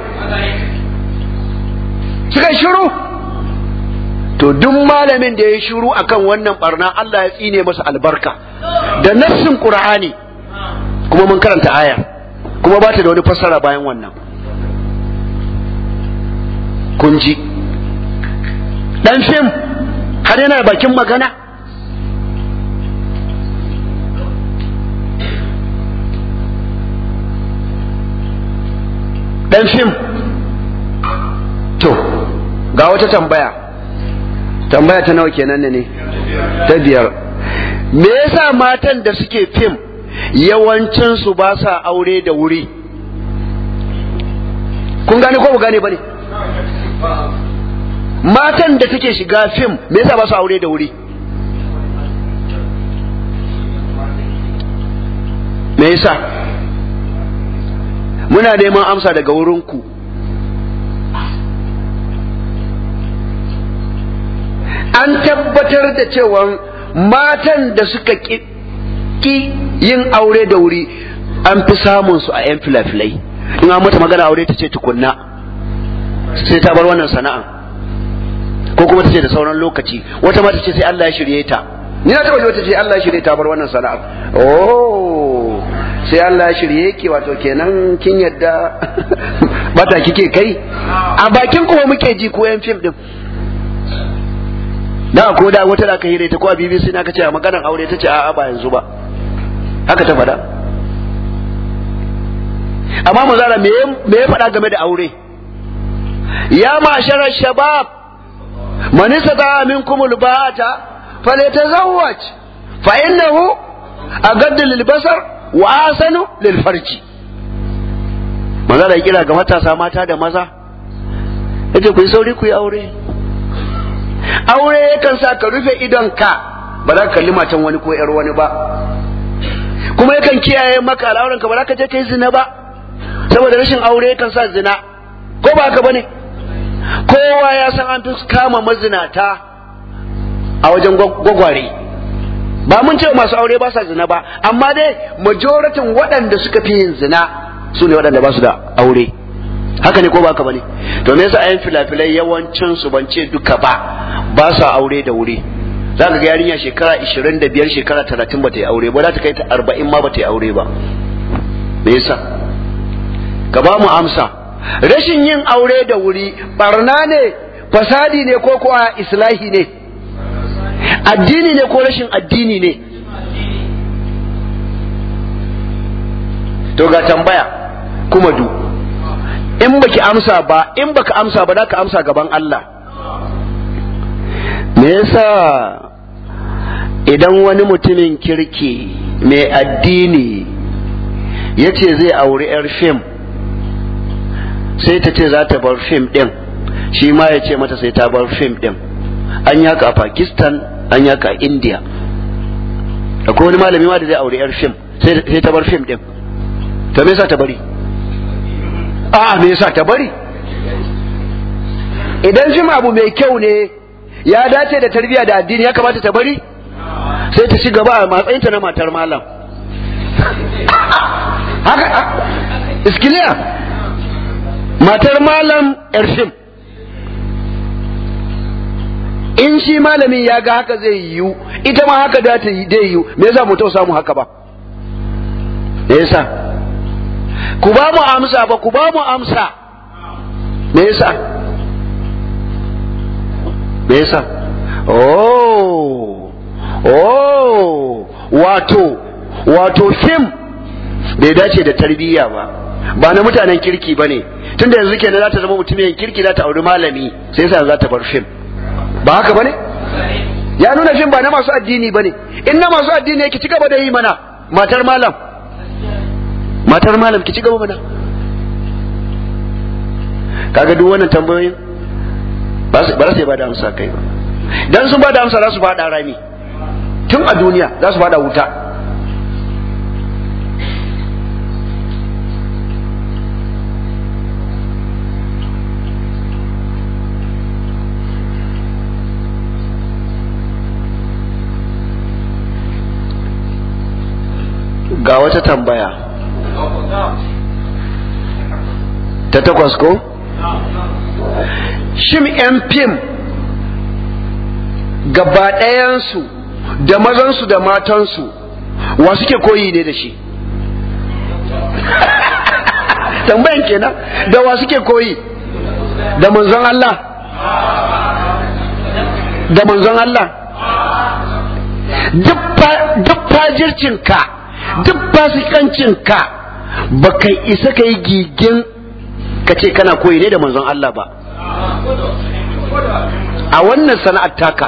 suka shiru to duk malamin da ya shiru akan wannan barna Allah ya tsine masa albarka da nassin Qur'ani kuma mun karanta aya kuma ba ta da wani fassara bayan wannan kun ji dan fim har yana bakin magana dan fim to ga wata tambaya tambaya ta nawa kenan ne ta biyar me yasa matan da suke fim yawancinsu ba sa aure da wuri kun gane ko ku gane ba ne matan da take shiga fim me yasa ba su aure da wuri me yasa muna neman amsa daga wurinku an tabbatar da cewa matan da suka ki yin aure da wuri an fi samun su a 'yan filafilai in an mata magana aure ta ce tukunna sai ta bar wannan sana'a ko kuma ta ce da sauran lokaci wata ma ta ce sai Allah ya shirye ta ni na taba ji wata ce Allah ya shirye ta bar wannan sana'a oh sai Allah ya shirye ki wato kenan kin yadda bata kike kai a bakin kuma muke ji ko yan fim din da ko da wata da aka hire ta ko a BBC na ka ce a maganar aure ta ce a'a ba yanzu ba haka ta faɗa amma mu zara me ya faɗa game da aure ya ma'ashara shabab man istata minkum alba'ata falyatazawwaj fa innahu agaddu lilbasar wa asanu lilfarji maza da kira ga matasa mata da maza yace ku yi sauri ku yi aure aure yakan sa ka rufe idonka ba za ka kalli matan wani ko yar wani ba kuma yakan kiyaye maka al'auranka ba za ka je ka yi zina ba saboda rashin aure yakan sa zina ko ba haka bane kowa ya san an fi kama mazinata a wajen gwagware ba mun ce masu aure ba sa zina ba amma dai majoratin waɗanda suka fi yin zina su ne waɗanda ba su da aure haka ne ko ba haka bane to me yasa ayan filafilai yawancin su ban ce duka ba ba sa aure da wuri za ka ga yarinya shekara 25 shekara 30 ba ta yi aure ba za ta kai ta 40 ma ba ta yi aure ba me yasa ka ba mu amsa rashin yin aure da wuri barna ne fasadi ne ko kuwa islahi ne addini ne ko rashin addini ne to ga tambaya kuma du in baki amsa ba in baka amsa ba za ka amsa gaban Allah me yasa idan wani mutumin kirki mai addini ya ce zai auri 'yar fim sai ta ce za ta bar fim ɗin shi ma ya ce mata sai ta bar fim ɗin an yaka a pakistan an yaka a india akwai wani malami ma da zai auri 'yar fim sai ta bar fim ɗin to me yasa ta bari a me yasa ta bari idan fim abu mai kyau ne ya dace da tarbiyya da addini ya kamata ta bari sai ta ci gaba a matsayinta na matar malam haka iskiliya matar malam erfim in shi malamin ya ga haka zai yiwu ita ma haka da ta yi dai yiwu me yasa mu samu haka ba me yasa ku ba mu amsa ba ku ba mu amsa me yasa me yasa oh oh wato wato fim bai dace da tarbiyya ba ba na mutanen kirki ba ne tunda yanzu kenan za ta zama mutumin kirki za ta auri malami sai yasa za ta bar fim ba haka ba ne ya nuna fim ba na masu addini ba ne in na masu addini ki ci gaba da yi mana matar malam matar malam ki ci gaba mana kaga duk wannan tambayoyin ba su ba da amsa kai ba dan sun ba da amsa za su fada rami tun a duniya za su fada wuta ga wata tambaya ta takwas ko? shim yan fim gaba ɗayansu da mazansu da matansu wa suke koyi ne da shi tambayan kenan da wa suke koyi da manzon Allah da manzon Allah duk fajircinka duk fasikancinka ba kai isa ka yi gigin ka ce kana koyi ne da manzon Allah ba a wannan sana'ar taka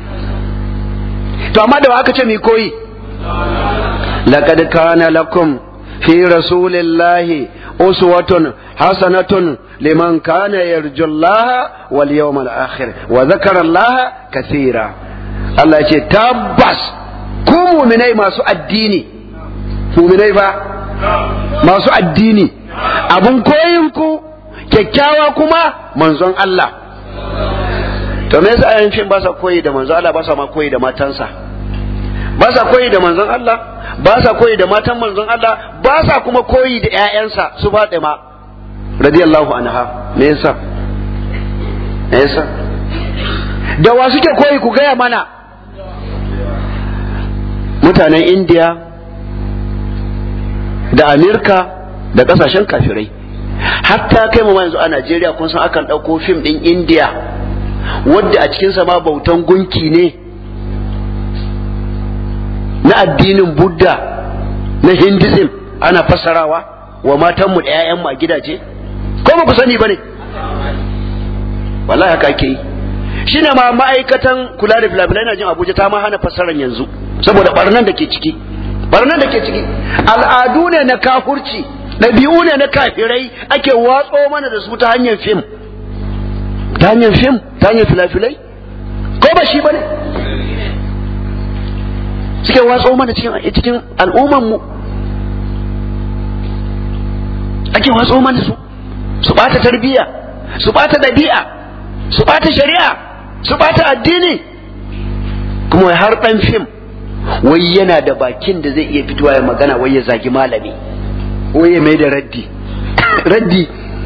to amma da aka ce mi koyi laqad kana lakum fi rasulillahi uswatun hasanatun liman kana yarju Allah wal yawmal akhir wa dhakara Allah kathira Allah ya ce tabbas ku mu'minai masu addini mu'minai ba masu addini abun koyin ku kyakkyawa kuma manzon Allah to me yasa ayan fim ba sa koyi da manzon Allah ba sa ma koyi da matansa ba sa koyi da manzon Allah ba sa koyi da matan manzon Allah ba sa kuma koyi da ƴaƴansa su ma radiyallahu anha me yasa yasa da wa suke koyi ku gaya mana mutanen indiya da amerika da kasashen kafirai hatta kai mu yanzu a najeriya kun san akan ɗauko fim ɗin indiya wadda a cikinsa ma bautan gunki ne na addinin buddha na hinduism ana fassarawa wa matanmu da 'ya'yanmu a gidaje ko ba ku sani ba ne wallahi haka ake yi shine ma ma'aikatan kula da filabilai na jin abuja ta ma hana fassarar yanzu saboda barnan da ke ciki barnan da ke ciki al'adu ne na kafurci ɗabi'u ne na kafirai ake watso mana da su ta hanyar fim ta hanyar fim ta hanyar filafilai ko ba shi ba ne suke watso mana cikin al'ummanmu ake watso mana su su ɓata tarbiyya su ɓata ɗabi'a su ɓata shari'a su ɓata addini kuma har ɗan fim wai yana da bakin da zai iya fitowa ya magana wai ya zagi malami wai ya mai da raddi raddi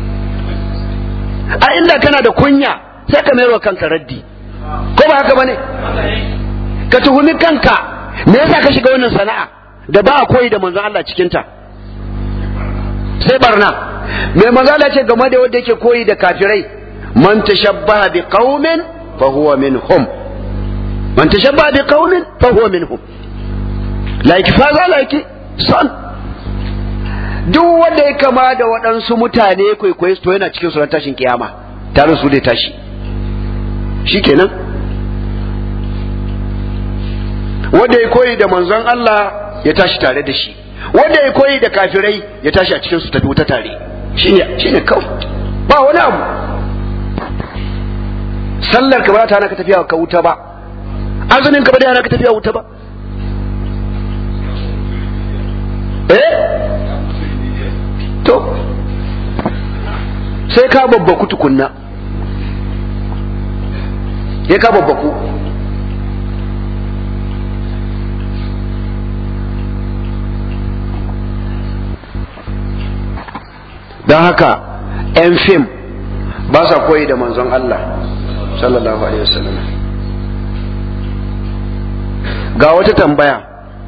a inda kana da kunya sai ka mayarwa kanka raddi ko ba haka bane ka tuhumi kanka me yasa ka shiga wannan sana'a da ba a koyi da manzon Allah cikin ta sai barna mai magana ce game da wanda yake koyi da kafirai man tashabbaha bi qaumin fa huwa minhum man tashabbaha bi qaumin fa huwa minhum like faza like son duk wanda ya kama da waɗansu mutane kwaikwayo to yana cikin suran tashin kiyama tare su dai tashi shikenan wanda ya koyi da manzon Allah ya tashi tare da shi wanda ya koyi da kafirai ya tashi a cikin su tafi wuta tare shine shine kawai ba wani abu sallar ka ba ta hana ka tafiya ka wuta ba azumin ka ba da hana ka tafiya wuta ba eh to sai ka babbaku tukunna sai ka babbaku don haka 'yan fim ba sa koyi da manzon Allah sallallahu alaihi wasallam ga wata tambaya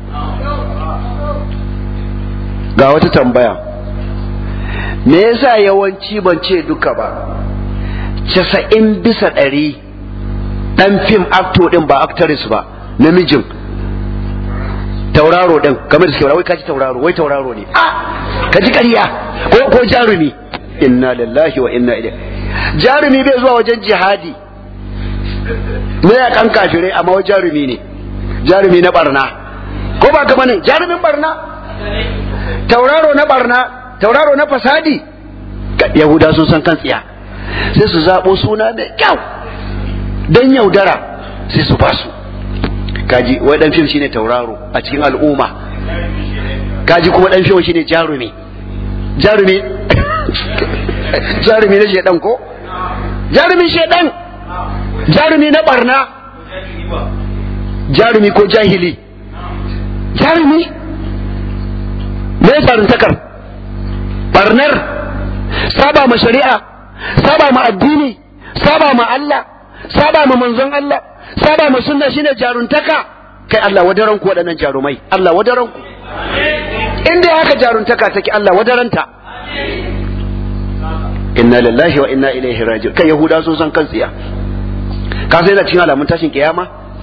ga wata tambaya me yasa yawanci ban ce duka ba casa'in bisa ɗari ɗan fim acto ɗin ba actress ba namijin tauraro ɗin kamar da suke wai kaji tauraro wai tauraro ne a kaji ƙarya ko ko jarumi inna lillahi wa inna ilaihi jarumi bai zuwa wajen jihadi me ya kan kafirai amma wa jarumi ne jarumi na barna ko ba kama ne jarumin barna tauraro na barna tauraro na fasadi yahuda sun san kan tsiya sai su zaɓo suna mai kyau don yaudara sai su ba su kaji wai dan fim shine tauraro a cikin al'umma kaji kuma dan fim shine jarumi jarumi jarumi na shedan ko jarumi shedan jarumi na barna jarumi ko jahili jarumi me farintakar barnar saba ma shari'a saba ma addini saba ma Allah saba ma manzon Allah saba ma sunna shine jaruntaka kai Allah wadaran ku waɗannan jarumai Allah wadaran ku inda haka jaruntaka take Allah wadaranta inna lillahi wa inna ilaihi raji'un kai yahuda sun san kan tsiya ka sai da cikin alamun tashin kiyama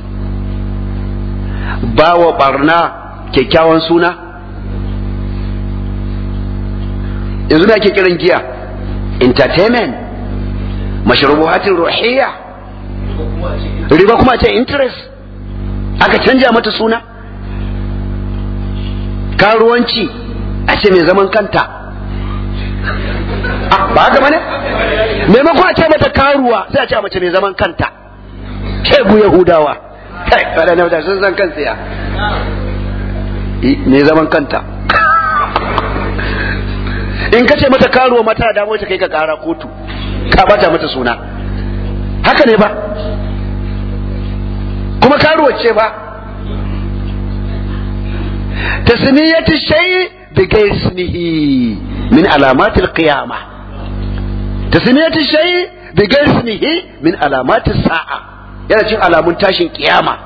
bawa barna kyakkyawan suna yanzu da ake kiran giya entertainment mashrubuhatin ruhiyya riba kuma ce interest aka canja mata suna karuwanci a ce mai zaman kanta ba haka bane maimakon a ce mata karuwa sai a ce mace mai zaman kanta shegu yahudawa kai waɗanda mutane sun san kan tsiya mai zaman kanta in ka ce mata karuwa mata da ta kai ka kara kotu ka bata mata suna haka ne ba kuma karuwa ce ba tasmiyatu shay bi ismihi min alamatil qiyamah tasmiyatu shay bi gaismihi min alamati sa'a yana cin alamun tashin kiyama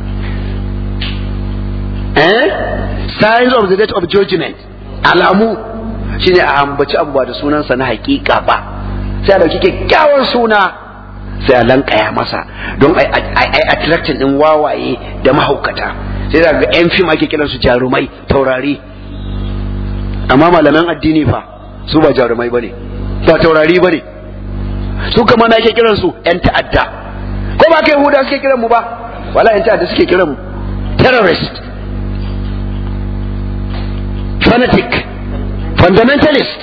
eh signs of the date of judgment alamu shine a ambaci abu ba da sunansa na hakika ba sai a dauki kyakkyawan suna sai a lankaya masa don ai attracting din wawaye da mahaukata sai da ga yan fim ake kiran su jarumai taurari amma malaman addini fa su ba jarumai bane ba taurari bane su kama na ake kiran su yan ta'adda ko ba kai huda suke kiran mu ba wala yan ta'adda suke kiran mu terrorist fanatic fundamentalist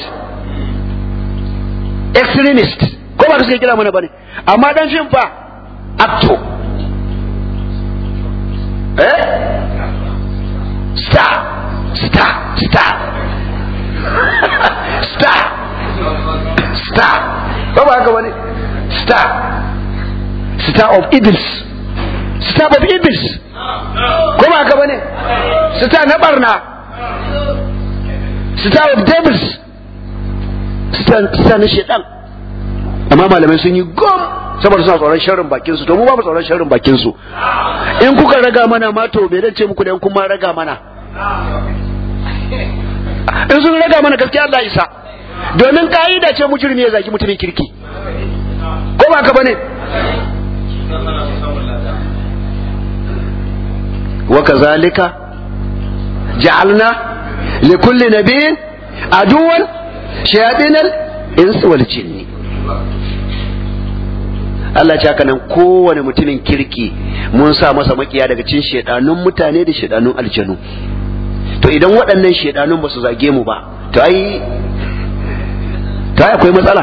extremist ko ba suke kira mana bane amma dan fim fa acto eh star star star star star ko ba haka bane star star of evils star of evils ko ba haka bane star na barna star of devils star na shedan amma malamai sun yi gom saboda suna tsoron sharrin bakin su to mu ba mu tsoron sharrin bakin su in kuka raga mana ma to bai dace muku da in kuma raga mana in sun raga mana gaskiya Allah isa domin ka'ida ce mujrimi ya zaki mutumin kirki ko ba ka bane wa kazalika ja'alna likulli nabiyyin aduwan shayatinal insi wal jinni Allah ce haka nan kowane mutumin kirki mun sa masa makiya daga cikin shedanun mutane da shedanun aljanu to idan waɗannan shedanun ba su zage mu ba to ai to ai akwai matsala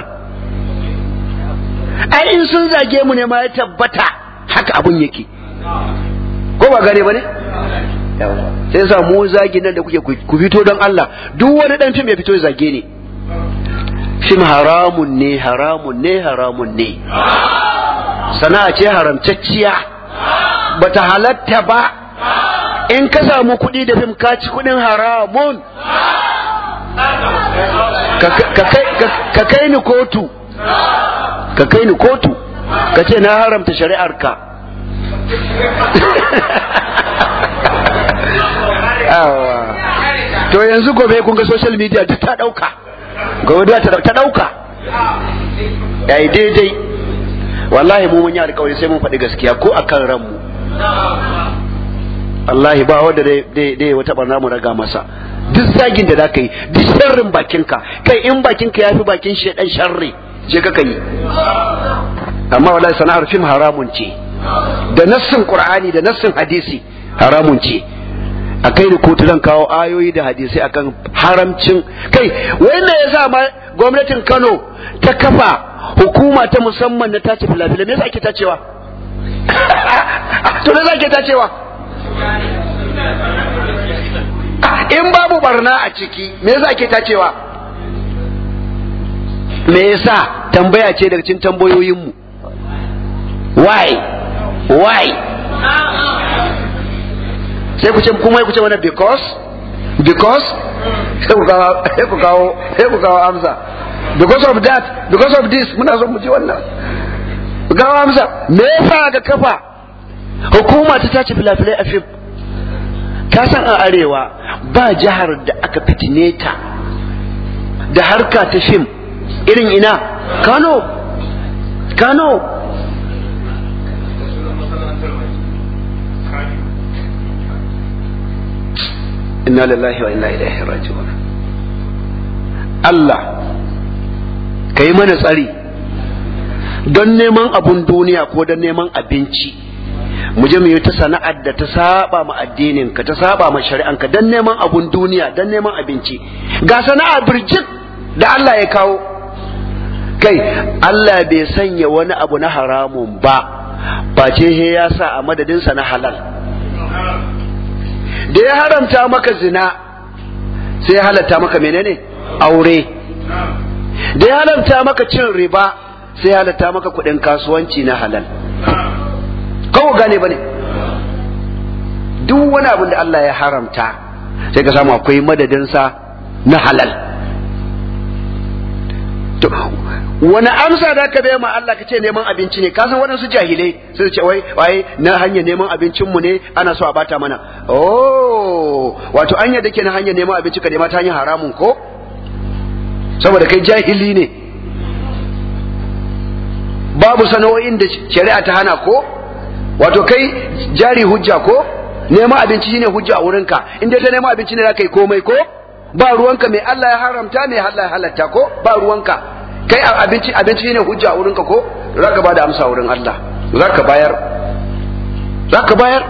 ai in sun zage mu ne ma ya tabbata haka abun yake ko ba gane ba ne sai sa mu zagi nan da kuke ku fito don Allah duk wani dan fim ya fito ya zage ni fim haramun ne haramun ne haramun ne sana'a ce haramtacciya bata halatta ba in ka samu kuɗi da fim ka ci kuɗin haramun ka kai ni kotu ka kai ni kotu ka ce na haramta shari'ar ka to yanzu gobe kun ga social media duk ta ɗauka gobe ta ɗauka yayi daidai wallahi mu mun yi alkawari sai mun faɗi gaskiya ko akan ranmu wallahi ba wanda dai dai wata barna mu raga masa duk zagin da zaka yi duk sharrin bakinka kai in bakinka yafi bakin shedan sharri je ka yi amma wallahi sana'ar fim haramun ce da nassin qur'ani da nassin hadisi haramun ce a kai da kotu zan kawo ayoyi da hadisai akan haramcin kai wanda ya sa ma gwamnatin Kano ta kafa hukuma ta musamman na tace filafilai me yasa ake tacewa to me yasa ake tacewa in babu barna a ciki me yasa ake tacewa me yasa tambaya ce daga cikin tambayoyinmu why why sai ku ce kuma ku ce wannan because because sai ku kawo sai ku kawo sai ku kawo amsa because of that because of this muna so mu ji wannan ku kawo amsa me yasa ga kafa hukuma ta tace filafilai a fim ka san a arewa ba jihar da aka fitine ta da harka ta fim irin ina kano kano inna lillahi wa inna ilaihi raji'un Allah ka yi mana tsari don neman abun duniya ko don neman abinci mu je mu yi ta sana'ar da ta saba ma addinin ka ta saba ma shari'an ka don neman abun duniya don neman abinci ga sana'a birjik da Allah ya kawo kai Allah bai sanya wani abu na haramun ba face he ya sa a madadinsa na halal da ya haramta maka zina sai ya halatta maka menene aure da ya haramta maka cin riba sai ya halatta maka kudin kasuwanci na halal kawo gane bane duk wani abin da Allah ya haramta sai ka samu akwai madadinsa na halal wani amsa da ka bai ma Allah ka ce neman abinci ne ka san waɗansu jahilai sai ce wai wai na hanyar neman abincin mu ne ana so a bata mana oh wato anya da ke na hanyar neman abinci ka nema ta hanyar haramun ko saboda kai jahili ne babu sana'o'in da shari'a ta hana ko wato kai jari hujja ko neman abinci shine hujja a wurinka in dai ta neman abinci ne za ka yi komai ko ba ruwanka mai Allah ya haramta mai Allah ya halatta ko ba ruwanka kai abinci abinci shine hujja a wurinka ko za ka bada amsa wurin Allah za ka bayar za ka bayar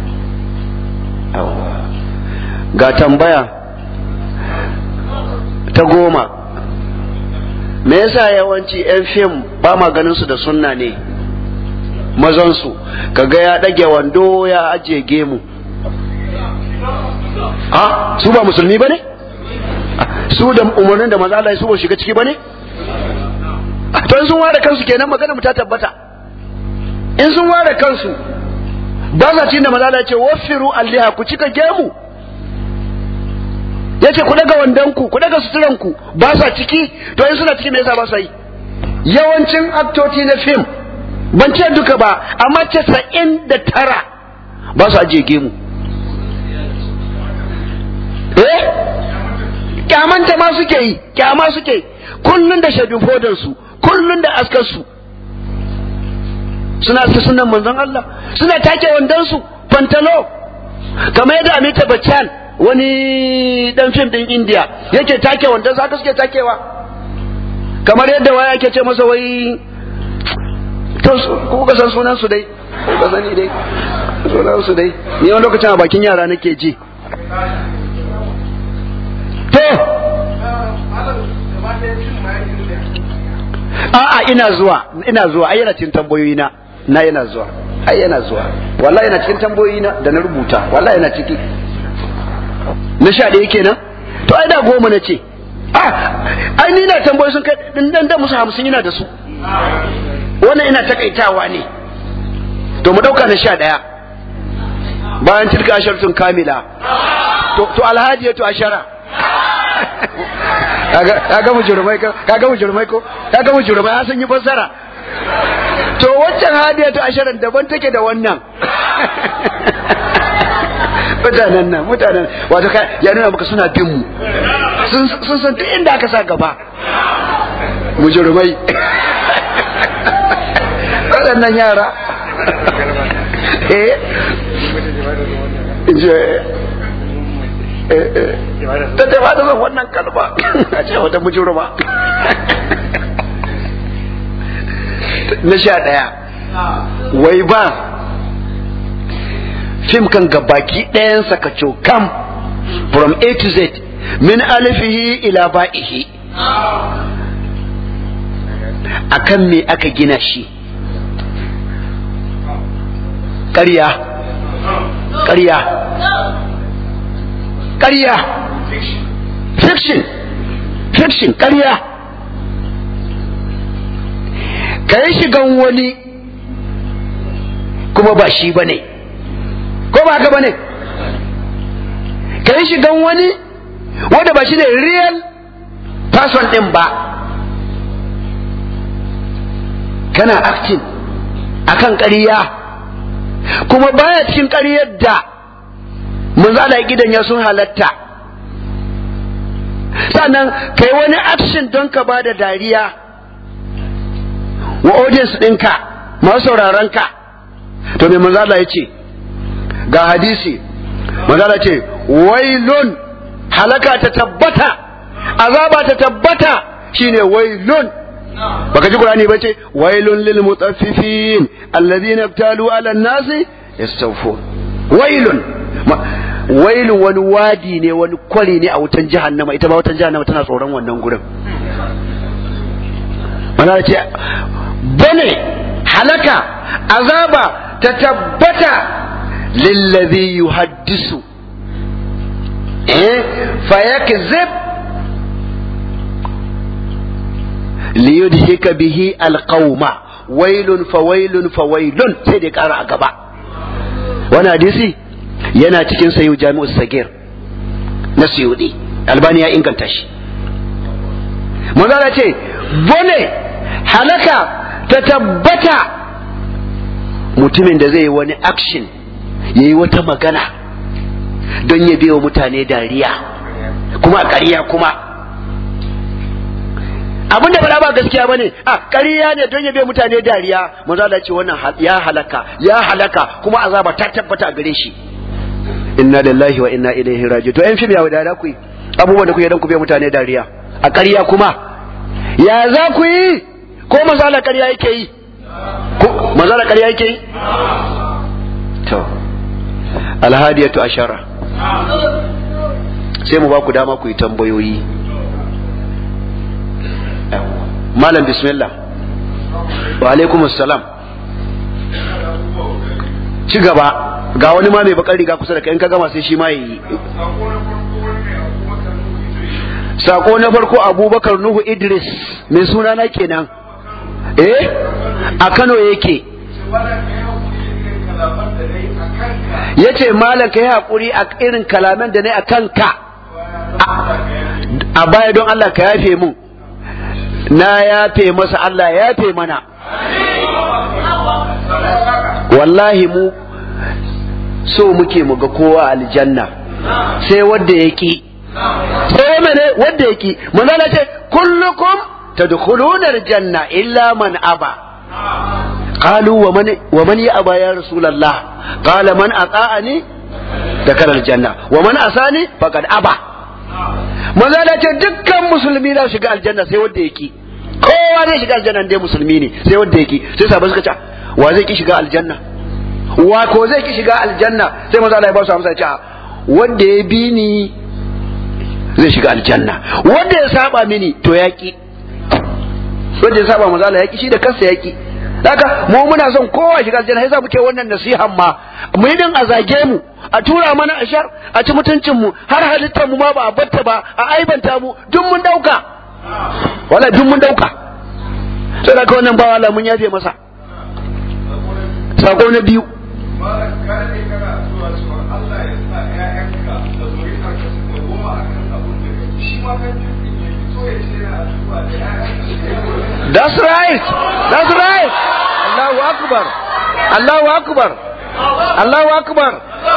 ga tambaya ta goma me yasa yawanci 'yan fim ba ma ganin su da sunna ne mazansu kaga ya ɗage wando ya ajiye gemu a su ba musulmi ba ne su da umarnin da maza Allah su ba shiga ciki ba ne to in sun ware kansu kenan magana mu ta tabbata in sun ware kansu ba sa cin da maza Allah ya ce wafiru alliha ku cika gemu ya ce ku daga wandonku ku daga suturanku ba sa ciki to in suna ciki me yasa ba sa yi yawancin aktoti na fim ban ce duka ba amma casa'in da tara ba su ajiye gemu eh kyamanta ma suke yi kyama suke kullun da shadin fodansu kullun da askarsu suna su sunan manzon Allah suna take wandonsu pantalo kamar yadda Amita Bachchan wani dan fim din India yake take wandonsa haka suke takewa kamar yadda waya yake ce masa wai to ku ka san sunan su dai ku ka sani dai sunan su dai ni wani lokacin a bakin yara nake ji to a'a ina zuwa ina zuwa ai yana cikin tambayoyi na na yana zuwa ai yana zuwa wallahi yana cikin tambayoyi na da na rubuta wallahi yana ciki na sha ɗaya kenan to ai da goma na ce ah ai ni na tambayoyi sun kai dan da musu hamsin yana da su wannan ina takaitawa ne to mu dauka na sha ɗaya bayan tilka asharatun kamila to to alhaji to ashara kaga mujurmai ko kaga mujurmai ko kaga mujurmai ya san yi fassara to waccan hadiya to asharan daban take da wannan mutanen nan mutanen wato ya nuna maka suna bin mu sun san duk inda aka sa gaba mujurmai waɗannan yara eh ta ce ba da zan wannan kalma a ce wata mujurma na sha ɗaya wai ba fim kan gabaki ɗayansa ka cokam from A to Z min alifihi ila ba'ihi akan me aka gina shi ƙarya ƙarya ƙarya fiction fiction ƙarya ka yi shigan wani kuma ba shi ba ne ko ba haka ba ne ka yi shigan wani wanda ba shi ne real person ɗin ba kana acting akan ƙarya kuma baya cikin ƙaryar da munzala gidan ya sun halatta sannan kai wani action don ka ba da dariya wa audience ɗinka masu sauraron ka to me manzala ya ce ga hadisi manzala ce wailun halaka ta tabbata azaba ta tabbata shine wailun baka ji qur'ani bace wailun lil mutaffifin alladhina ibtalu ala an-nasi yastawfun wailun wailun wani wadi ne wani kwari ne a wutan jahannama ita ba wutan jahannama tana tsoron wannan gurin mana ce bane halaka azaba ta tabbata lillazi yuhaddisu eh fayakzib liyudhika bihi alqauma wailun fawailun fawailun sai da kara a gaba wani hadisi yana cikin sayu jami'u sagir na suyudi albani ya inganta shi manzala ce bone halaka ta tabbata mutumin da zai yi wani action ya yi wata magana don ya biya mutane dariya kuma a ƙarya kuma abin da ba ba gaskiya ba ne a ƙarya ne don ya biya mutane dariya maza da ce wannan ya halaka ya halaka kuma azaba ta tabbata a gare shi inna lillahi wa inna ilaihi raji to yan fim ya wadada ku abubuwan da kuke don ku biya mutane dariya a ƙarya kuma ya za ku yi ko mazala ƙarya yake yi ko mazala ƙarya yake yi to alhadiyatu ashara sai mu ba ku dama ku yi tambayoyi malam bismillah wa alaikum assalam ci gaba ga wani ma mai bakar riga kusa da kai in ka gama sai shi ma yi sako na farko abubakar nuhu idris mai suna na kenan eh a kano yake ya ce malam ka yi haƙuri a irin kalaman da na a kanka a baya don Allah ka yafe mun na yafe masa Allah ya yafe mana wallahi mu so muke mu ga kowa aljanna sai wadda ya ki sai mene wadda ya ki manzala ce kullukum tadkhuluna aljanna illa man aba قالوا ومن ومن يأبى يا رسول الله قال من أطاعني دخل الجنة ومن أساني فقد أبى maza da ce dukkan musulmi za shiga aljanna sai wanda yake kowa zai shiga aljanna dai musulmi ne sai wanda yake sai sabon suka ce wa zai ki shiga aljanna wa ko zai ki shiga aljanna sai maza Allah ya ba su amsa ce wanda ya bi ni zai shiga aljanna wanda ya saba mini to ya ki wanda ya saba maza Allah ya ki shi da kansa ya ki haka mu muna son kowa shiga aljanna yasa muke wannan nasihan ma mu yi din a zage mu a tura mana ashar a ci mutuncin mu har halittar mu ma ba a batta ba a aibanta mu duk mun dauka wala duk mun dauka sai da wannan bawa Allah mun yafe masa sako na biyu That's right. That's right. Allahu Akbar. Allahu Akbar. Allahu Akbar.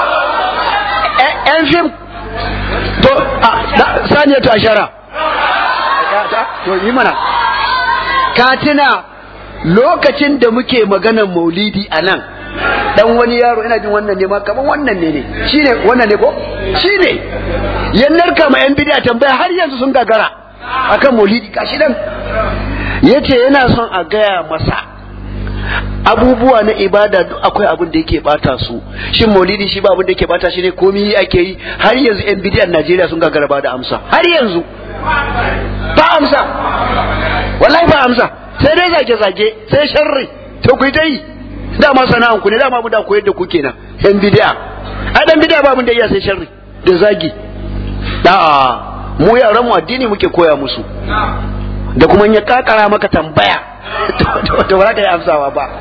‘Yan fim, to, saniya to ashara. To, yi mana. Katina lokacin da muke maganar maulidi a nan, dan wani yaro ina jin wannan ne ma kaman wannan ne ne, shi ne wannan ne ko? Shi ne, yannar kama ‘yan bidiya tambaya har yanzu sun gagara akan maulidi, kashi dan yace yana son a gaya masa abubuwa na ibada duk akwai abin da yake bata su shin maulidi shi ba abin da yake bata shi ne komai ake yi har yanzu yan bidiyan Najeriya sun gagara ba da amsa har yanzu ba amsa wallahi ba amsa sai dai zage zage sai sharri to ku dai dama sana'an ku ne dama mu da koyar da ku kenan yan bidiya ai dan bidiya ba mun da iya sai sharri da zagi da mu yaran mu addini muke koya musu da kuma ya kakara maka tambaya to ba za ka yi amsawa ba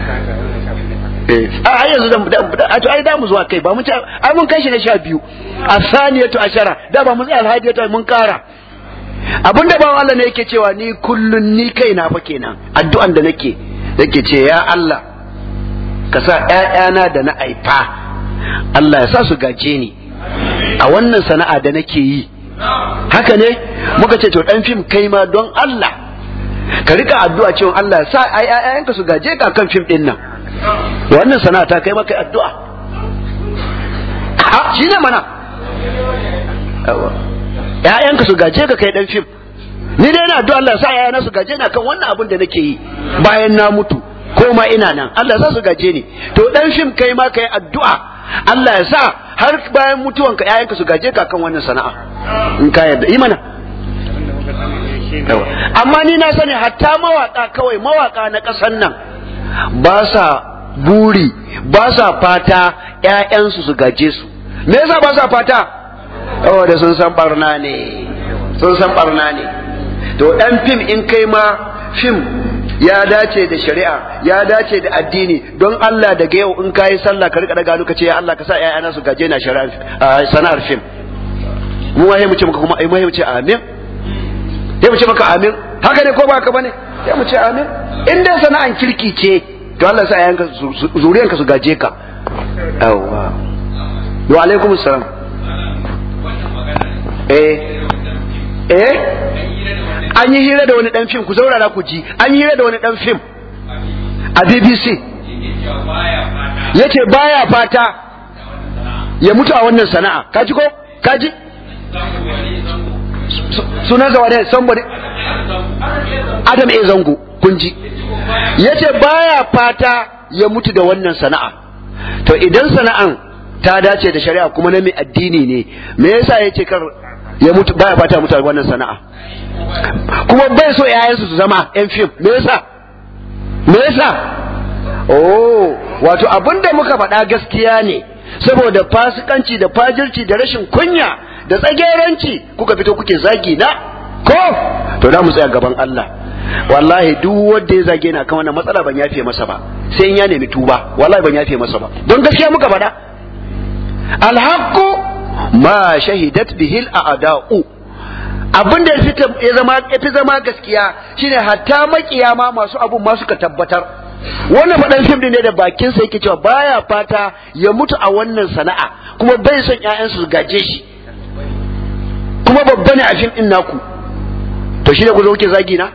a har yanzu a to ai da mu zuwa kai ba mun ai mun kai shi na sha biyu a saniyatu ashara da ba mun tsaya alhadiyatu mun kara abinda ba Allah ne yake cewa ni kullun ni kaina fa kenan addu'an da nake yake ce ya Allah ka sa ƴaƴana da na aifa Allah ya sa su gaje ni a wannan sana'a da nake yi haka ne muka ce to dan fim kai ma don Allah ka rika addu'a cewa Allah ya sa ai ayyanka su gaje ka kan fim din nan wannan sana'a ta kai maka addu'a ha shi ne mana ƴaƴanka su gaje ka kai dan fim ni dai ina addu'a Allah ya sa ƴaƴana su gaje na kan wannan abin da nake yi bayan na mutu ko ma ina nan Allah ya sa su gaje ni to dan fim kai ma kai addu'a Allah ya sa har bayan mutuwanka ƴaƴanka su gaje ka kan wannan sana'a in ka yarda yi mana amma ni na sani hatta mawaka kawai mawaka na ƙasan nan ba sa buri ba sa fata ƴaƴansu su gaje su me yasa ba sa fata da sun san barna ne sun san barna ne to dan fim in kai ma fim ya dace da shari'a ya dace da addini don Allah daga yau in kayi sallah ka rika daga lokaci ya Allah ka sa ƴaƴana su gaje na shari'a sana'ar fim mu waye mu ce maka kuma ai mu ce amin sai mu ce maka amin haka ne ko ba haka bane sai mu ce amin in dai sana'an kirki ce to Allah sa yanka zuriyanka su gaje ka yawa wa alaikum salam eh eh an yi hira da wani dan fim ku zaurara ku ji an yi hira da wani dan fim a BBC yace baya fata ya mutu a wannan sana'a kaji ko kaji sunan zawa ne somebody Adam A zango kun ji yace baya fata ya mutu da wannan sana'a to idan sana'an ta dace da shari'a kuma na mai addini ne me yasa yace kar ya mutu baya fata mutu da wannan sana'a kuma bai so yayansu su zama yan fim me yasa me yasa oh wato abinda muka faɗa gaskiya ne saboda fasikanci da fajirci da rashin kunya da tsageranci kuka fito kuke zagi na ko to da mu tsaya gaban Allah wallahi duk wanda ya zage na kan wannan matsala ban yafe masa ba sai in ya nemi tuba wallahi ban yafe masa ba don gaskiya muka faɗa alhaqqu ma shahidat bihi al'ada'u abin da ya zama ya zama gaskiya shine hatta makiyama masu abun ma suka tabbatar wannan faɗan fim ne da bakinsa yake cewa baya fata ya mutu a wannan sana'a kuma bai son ƴaƴansu su gaje shi kuma babba ne a fim ɗin naku to shi ne ku zo kuke zagi na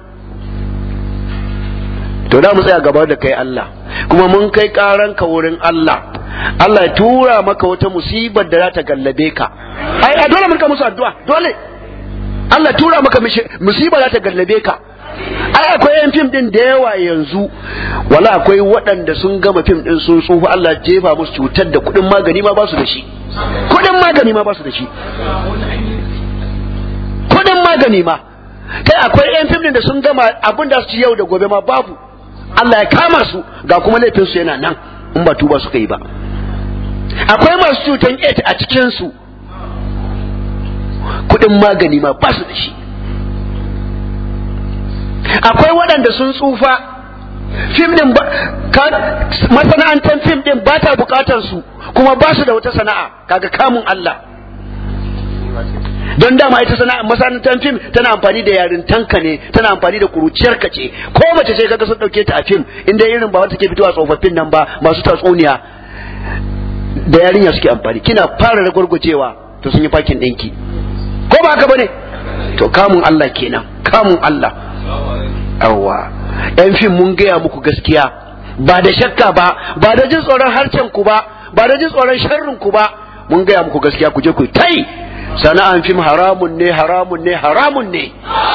to da mu tsaya gaba da kai Allah kuma mun kai karan ka wurin Allah Allah ya tura maka wata musibar da za ta gallabe ka ai a dole mun ka musu addu'a dole Allah tura maka musibar za ta gallabe ka ai akwai yan fim din da yawa yanzu wala akwai waɗanda sun gama fim din sun tsufa Allah jefa musu cutar da kuɗin magani ma ba su da shi kuɗin magani ma ba su da shi kuɗin magani ma kai akwai yan fim din da sun gama abin da su ci yau da gobe ma babu Allah ya kama su ga kuma laifin su yana nan in ba tuba suka yi ba akwai masu cutan AIDS a cikin su kuɗin magani ma ba su da shi akwai waɗanda sun tsufa fim din masana'antar fim din ba ta bukatar su kuma ba su da wata sana'a kaga kamun Allah don dama ita sana'a masana'antar fim tana amfani da yarintanka ne tana amfani da kuruciyarka ce ko mace ce kaga sun dauke ta a fim inda irin ba wata ke fitowa tsofaffin nan ba masu tatsuniya da yarinya suke amfani kina fara ragwargwajewa to sun yi fakin ɗinki ko ba haka bane to kamun Allah kenan kamun Allah yawwa yan fim mun gaya muku gaskiya ba da shakka ba ba da jin tsoron harcen ku ba ba da jin tsoron sharrin ku ba mun gaya muku gaskiya ku je ku tai sana'an fim haramun ne haramun ne haramun ne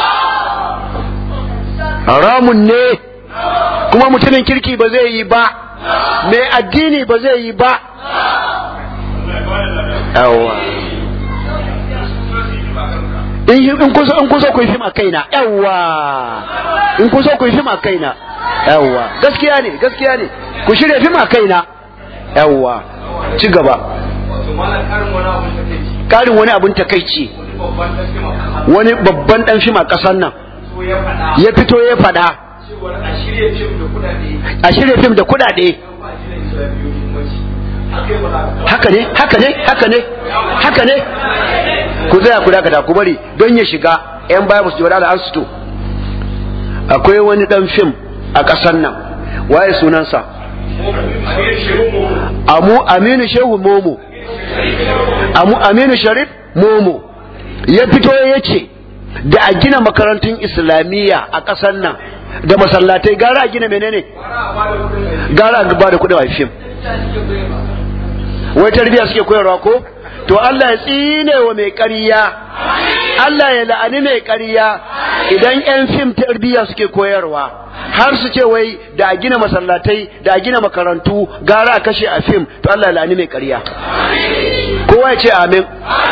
haramun ne kuma mutumin kirki ba zai yi ba mai addini ba zai yi ba yawwa in kun so in kun so ku yi fim a kaina yawwa in kun so ku yi fim a kaina yawwa gaskiya ne gaskiya ne ku shirya fim a kaina yawwa ci gaba karin wani abun takaici wani babban dan fim a kasar nan ya fito ya fada a shirya fim da kudade haka ne haka ne haka ne haka ne ku tsaya ku dakata ku bari don ya shiga yan baya musu jiwala an suto akwai wani dan fim a ƙasar nan waye sunansa amu aminu shehu momo amu aminu sharif momo ya fito ya ce da a gina makarantun islamiyya a ƙasar nan da masallatai gara a gina menene gara a ba da kuɗin a fim wai tarbiyya suke koyarwa ko to Allah ya tsine wa mai ƙarya Allah ya la'ani mai ƙarya idan 'yan fim tarbiyya suke koyarwa har su ce wai da a gina masallatai da a gina makarantu gara a kashe a fim to Allah ya la'ani mai ƙarya kowa ya ce amin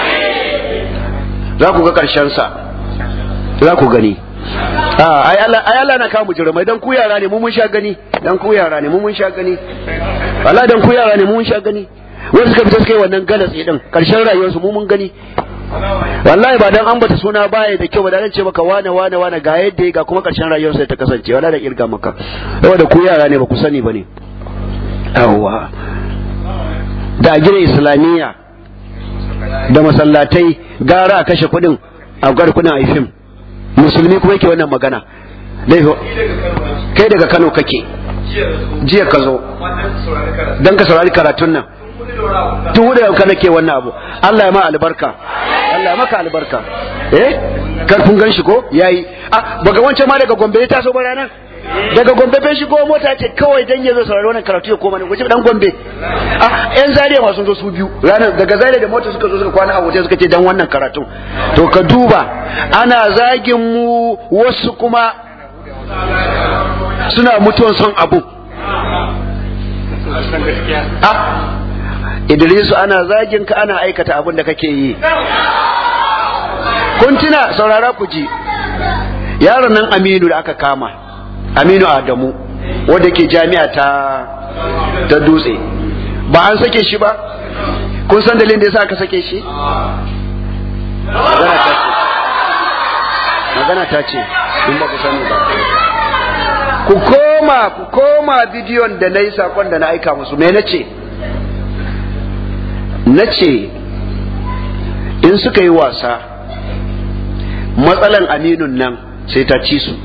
za ku ga ƙarshen sa za ku gani ai Allah na kawo mujrimai dan ku yara ne mu mun sha gani dan ku yara ne mu mun sha gani wallahi dan ku yara ne mu mun sha gani wanda suka fita suka yi wannan galatsi din karshen rayuwarsu mu mun gani wallahi ba dan ambata suna baya da kyau ba dan ce maka wane wane wane ga yadda ga kuma karshen rayuwarsa ta kasance wallahi da kirga maka saboda ku yara ne ba ku sani bane yawwa da gina islamiyya da masallatai gara a kashe kuɗin a gwar kuɗin a fim musulmi kuma yake wannan magana laifin kai daga kano kake jiya ka zo don ka saurari karatun nan tun hudu yau kana ke wannan abu Allah ya ma albarka Allah ya maka albarka eh kar kun gan shi ko yayi ah baga wancan ma daga Gombe ta so ba ranar daga Gombe bai shigo mota ce kawai dan ya zo saurari wannan karatu ya koma ne guje dan Gombe ah yan Zaria ma sun zo su biyu ranar daga Zaria da mota suka zo suka kwana a hotel suka ce dan wannan karatu to ka duba ana zagin mu wasu kuma suna mutuwan son abu ah Idrisu ana zagin ka ana aikata abin da kake yi kun tuna saurara ku ji yaron nan Aminu da aka kama Aminu Adamu wanda ke jami'a ta ta dutse ba an sake shi ba kun san dalilin da yasa aka sake shi magana ta ce in ba ku sani ba ku koma ku koma bidiyon da na yi sakon da na aika musu me na ce na ce in suka yi wasa matsalan aminun nan sai ta ci su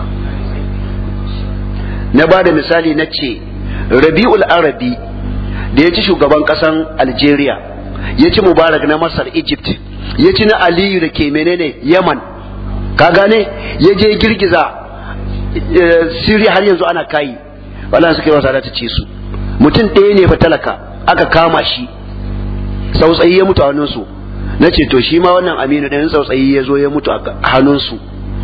na ba da misali na ce rabi'ul arabi da ya ci shugaban kasan algeria ya ci mubarak na masar egypt ya ci na aliyu da ke menene yaman ka gane ya je girgiza siriya har yanzu ana kayi wala suka yi wasa da ta ci su mutum ɗaya ne fa talaka aka kama shi sautsayi ya mutu a hannunsu na ce to shi ma wannan aminu ɗayan sautsayi ya zo ya mutu a hannunsu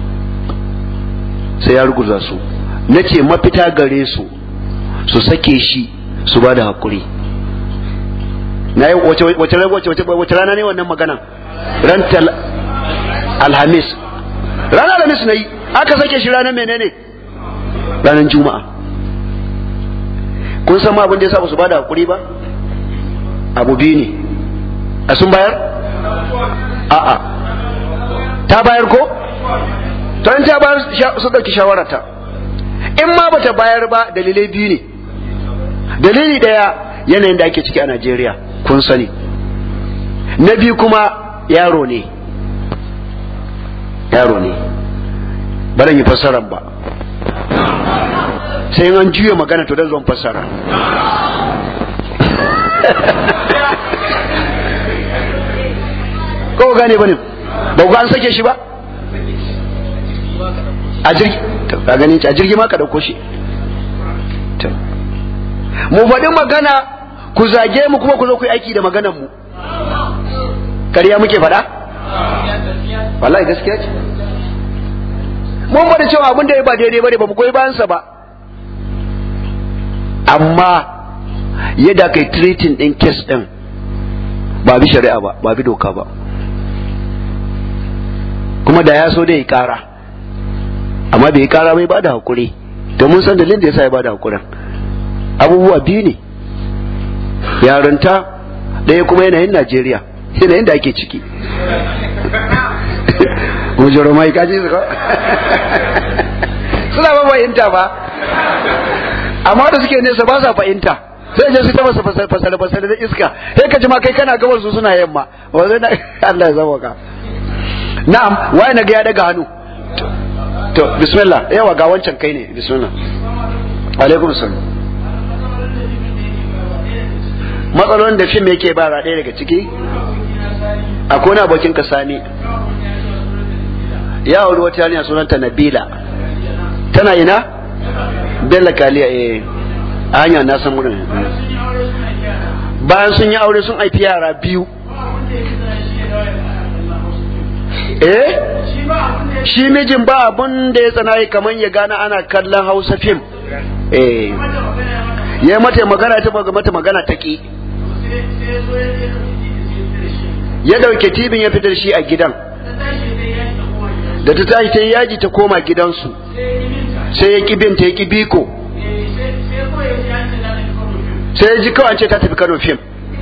sai ya ruguza su na ce mafita gare su su sake shi su ba da haƙuri na yi wace rana ne wannan magana ran alhamis ranar alhamis na yi aka sake shi ranar menene ranar juma'a kun san ma abin da ya sa ba su ba da haƙuri ba abu biyu ne a sun bayar? a'a ta bayar ko? ta ta bayar su ɗauki shawararta in ma bata bayar ba dalilai biyu ne dalili ɗaya yanayin da ake ciki a najeriya kun sani na biyu kuma yaro ne yaro ne baran yi fassarar ba sai an juya magana to da zan fassara ko gane bane ba ku an sake shi ba a jirgi ka gani a jirgi ma ka dauko shi mu faɗi magana ku zage mu kuma ku zo ku yi aiki da maganar mu kariya muke faɗa wallahi gaskiya ce mun bada cewa abin da ya ba daidai bane ba mu goyi bayansa ba amma yadda kai treating din case din ba bi shari'a ba ba bi doka ba kuma da ya so da ya kara amma bai kara bai bada hakuri to mun san dalilin da yasa ya bada hakurin abubuwa biyu ne yarinta ɗaya kuma yanayin Najeriya yanayin da ake ciki Mujero mai kaji su ko suna ba fahimta ba amma da suke nesa ba sa fahimta sai je su ta masa fasale fasale da iska sai ka ji ma kai kana gabar su suna yamma wanda Allah ya zama ka na'am waye na ga ya daga hannu to bismillah yawa ga wancan kai ne bismillah alaikum salam matsalolin da fim yake ba ɗaya daga ciki akwai wani abokin ka sani ya auri wata yarinya sunanta Nabila tana ina Bella Kaliya eh a hanyar na san wurin bayan sun yi aure sun haifi yara biyu eh shi mijin ba abun da ya tsana kamar ya gana ana kallon hausa fim eh ya mata magana ta baga mata magana ta ki ya dauke tibin ya fitar shi a gidan da ta tashi ta yi yaji ta koma gidansu sai ya ki binta ya ki biko sai ya ji kawai ce ta tafi kano fim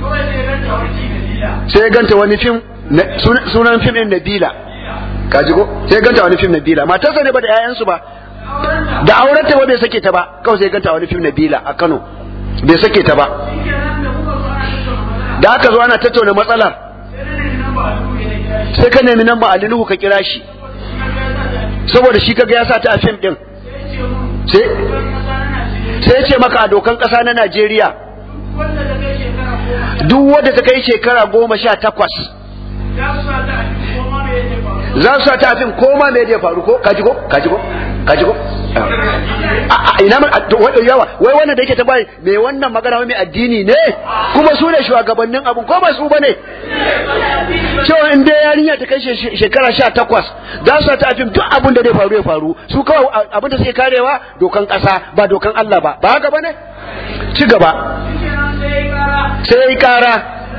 sai ya ganta wani fim sunan fim din Nabila ka ji ko sai ya ganta wani fim Nabila matarsa ne ba da 'ya'yansu ba da aurenta ba bai sake ta ba kawai sai ya ganta wani fim Nabila a Kano bai sake ta ba da aka zo ana tattauna matsalar sai ka nemi namba Ali Nuhu ka kira shi saboda shi kaga ya sa ta a fim din sai sai ce maka a dokan ƙasa na Najeriya duk wadda ta kai shekara goma sha takwas za su sa ta fim koma me zai faru ko kaji ko kaji ko kaji ko a ina man yawa wai wannan da yake ta bai me wannan magana mai addini ne kuma su ne shugabannin abun ko ba su bane cewa in dai yarinya ta kai shekara sha takwas za su ta fim duk abin da zai faru ya faru su kawai abin da suke karewa dokan kasa ba dokan Allah ba ba haka bane ci gaba sai kara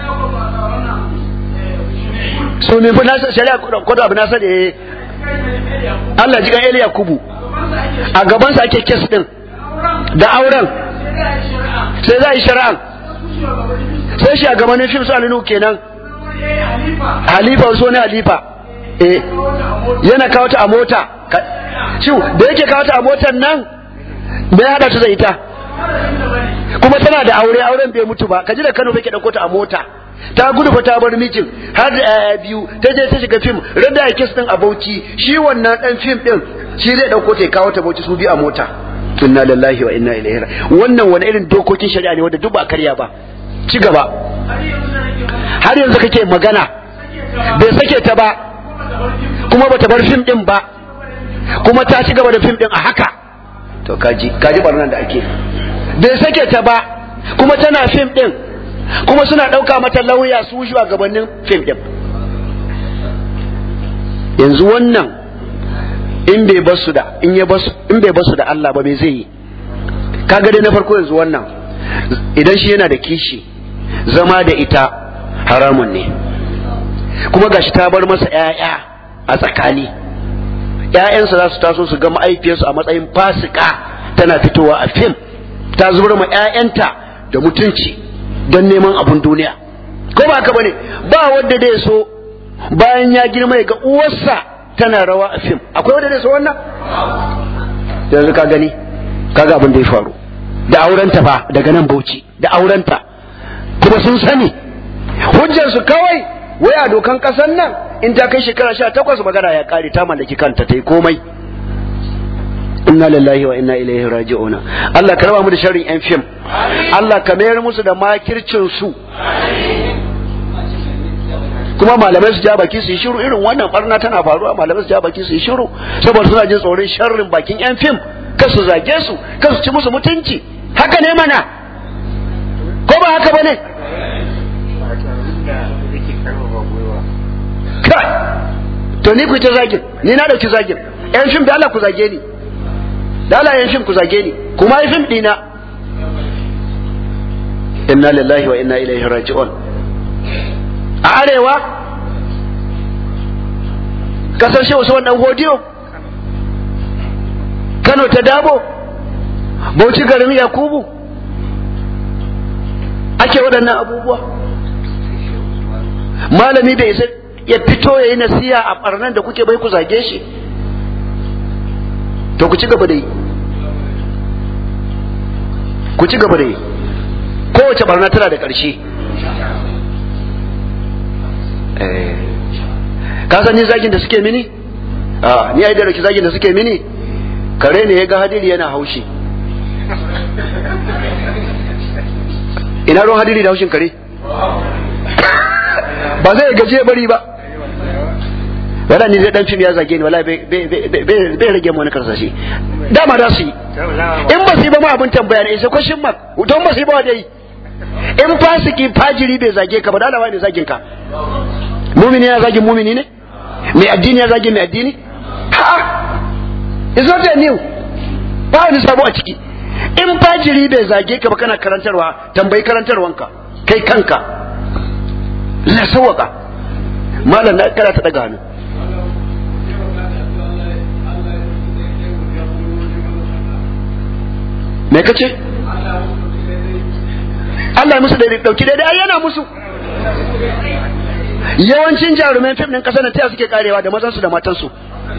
su ne fi nasa shari'a kwado abu nasa da ya Allah jikan Eli Yakubu a gabansa ake kes din da auren sai za a yi shari'an sai shi a gabanin fim su alinu kenan halifa wasu ne halifa eh yana kawo ta a mota shi da yake kawo ta a motar nan me ya hada ta da ita kuma tana da aure auren bai mutu ba kaji da Kano bai ke dauko ta a mota ta gudu fa ta bar mijin har da yaya biyu ta je ta shiga fim rada ya kes din a Bauchi shi wannan dan fim din shi zai dauko ta kawo ta Bauchi su bi a mota inna lillahi wa inna ilaihi wannan wani irin dokokin shari'a ne wanda duk ba karya ba ci gaba har yanzu kake magana bai sake ta ba kuma bata bar fim din ba kuma ta ci gaba da fim din a haka to kaji kaji barnan da ake bai sake ta ba kuma tana fim din kuma suna ɗauka mata lauya su a gabanin fim din yanzu wannan in bai basu da in ya basu in bai basu da Allah ba me zai yi kaga dai na farko yanzu wannan idan shi yana da kishi zama da ita haramun ne kuma gashi ta bar masa ƴaƴa a tsakani ƴaƴansa za su taso su ga ma'aifiyarsu a matsayin fasika tana fitowa a fim ta zubar ma ƴaƴanta da mutunci don neman abun duniya ko ba haka bane ba wanda dai so bayan ya girma ya ga uwarsa tana rawa a fim akwai wanda dai so wannan yanzu ka gani kaga abin da ya faru da aurenta fa daga nan Bauchi da aurenta kuma sun sani hujjar su kawai wai a dokan kasan nan in ta kai shekara sha takwas magana ya kare ta mallaki kanta ta yi komai inna lillahi wa inna ilaihi raji'una Allah ka raba mu da sharrin yan fim Allah ka mayar musu da makircin su kuma malamai su ja baki su yi shiru irin wannan barna tana faruwa malamai su ja baki su yi shiru saboda suna jin tsoron sharrin bakin yan fim kar su zage su kar su ci musu mutunci haka ne mana ko ba haka bane kai to ni ku ta zagin ni na dauki zagin yan fim da Allah ku zage ni da Allah yan fim ku zage ni kuma yi fim dina inna lillahi wa inna ilaihi raji'un a arewa kasar shehu usman dan godiyo Kano ta dabo Bauchi garin Yakubu ake waɗannan abubuwa malami da isa ya fito ya yi nasiya a ɓarnan da kuke bai ku zage shi to ku ci gaba da yi ku ci gaba da yi kowace barna tana da ƙarshe ka san ni zagin da suke mini a ni ai da raki zagin da suke mini kare ne ya ga hadiri yana haushi ina ruwan hadiri da haushin kare ba zai gaje bari ba wala ni zai dan fim ya zage ni wala bai rage mu wani karsashi dama da su yi in ba su yi ba ma abin tambaya ne sai question mark don ba su yi ba dai in fasiki fajiri bai zage ka ba da alawa ne zagin ka mumini ya zagin mumini ne mai addini ya zagin mai addini ha it's not a new ba wani sabo a ciki in fajiri bai zage ka ba kana karantarwa tambayi karantarwanka kai kanka la sawaka malam na kana ta daga hannu me kace Allah ya musu da dauki daidai ai yana musu yawancin jaruman fim din kasar nan ta suke karewa da mazan su da matan su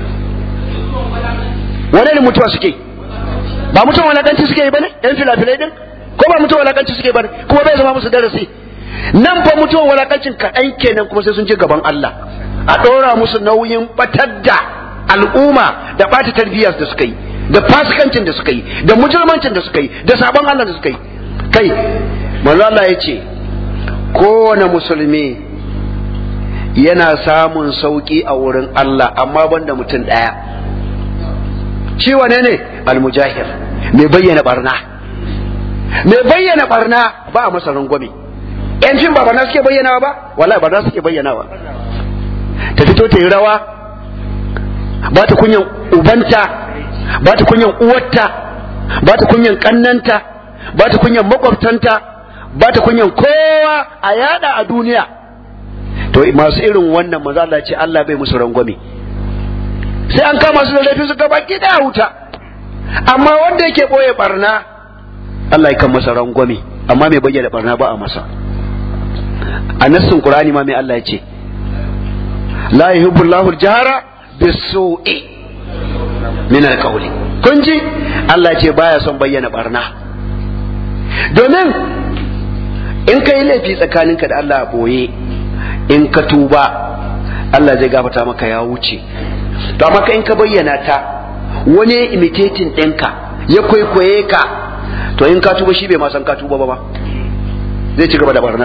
wani ne mutuwa suke ba mutuwa walakanci suke yi bane yan filafilai din ko ba mutuwa walakanci suke bane kuma bai zama musu darasi nan fa mutuwan walakancin kaɗan kenan kuma sai sun je gaban Allah a ɗora musu nauyin batar da al'umma da ɓata tarbiyyar da suka yi da fasikancin da suka yi da mujirmancin da suka yi da sabon Allah da suka yi kai manzo Allah ya ce kowane musulmi yana samun sauki a wurin Allah amma banda mutum ɗaya shi wane ne almujahir mai bayyana barna mai bayyana barna ba a masa rangwame yan fim ba barna suke bayyanawa ba wallahi barna suke bayyanawa ta fito ta yi rawa ba ta kunyan ubanta ba ta kunyan uwarta ba ta kunyan kannanta ba ta kunyan makwabtanta ba ta kunyan kowa a yada a duniya to masu irin wannan maza Allah ce Allah bai musu rangwame sai an kama su da laifin su gaba gida wuta amma wanda yake boye barna Allah ya kan masa rangwame amma mai bayyana barna ba a masa a nassin Qur'ani ma mai Allah ya ce la yuhibbu Allahu al-jahra bis-su'i min al-qawli kun ji Allah ce baya son bayyana barna domin in ka yi laifi tsakaninka da Allah a boye in ka tuba Allah zai gafata maka ya wuce to amma in ka bayyana ta wani ya imitating ɗinka ya kwaikwaye ka to in ka tuba shi bai ma san ka tuba ba ba zai ci gaba da barnar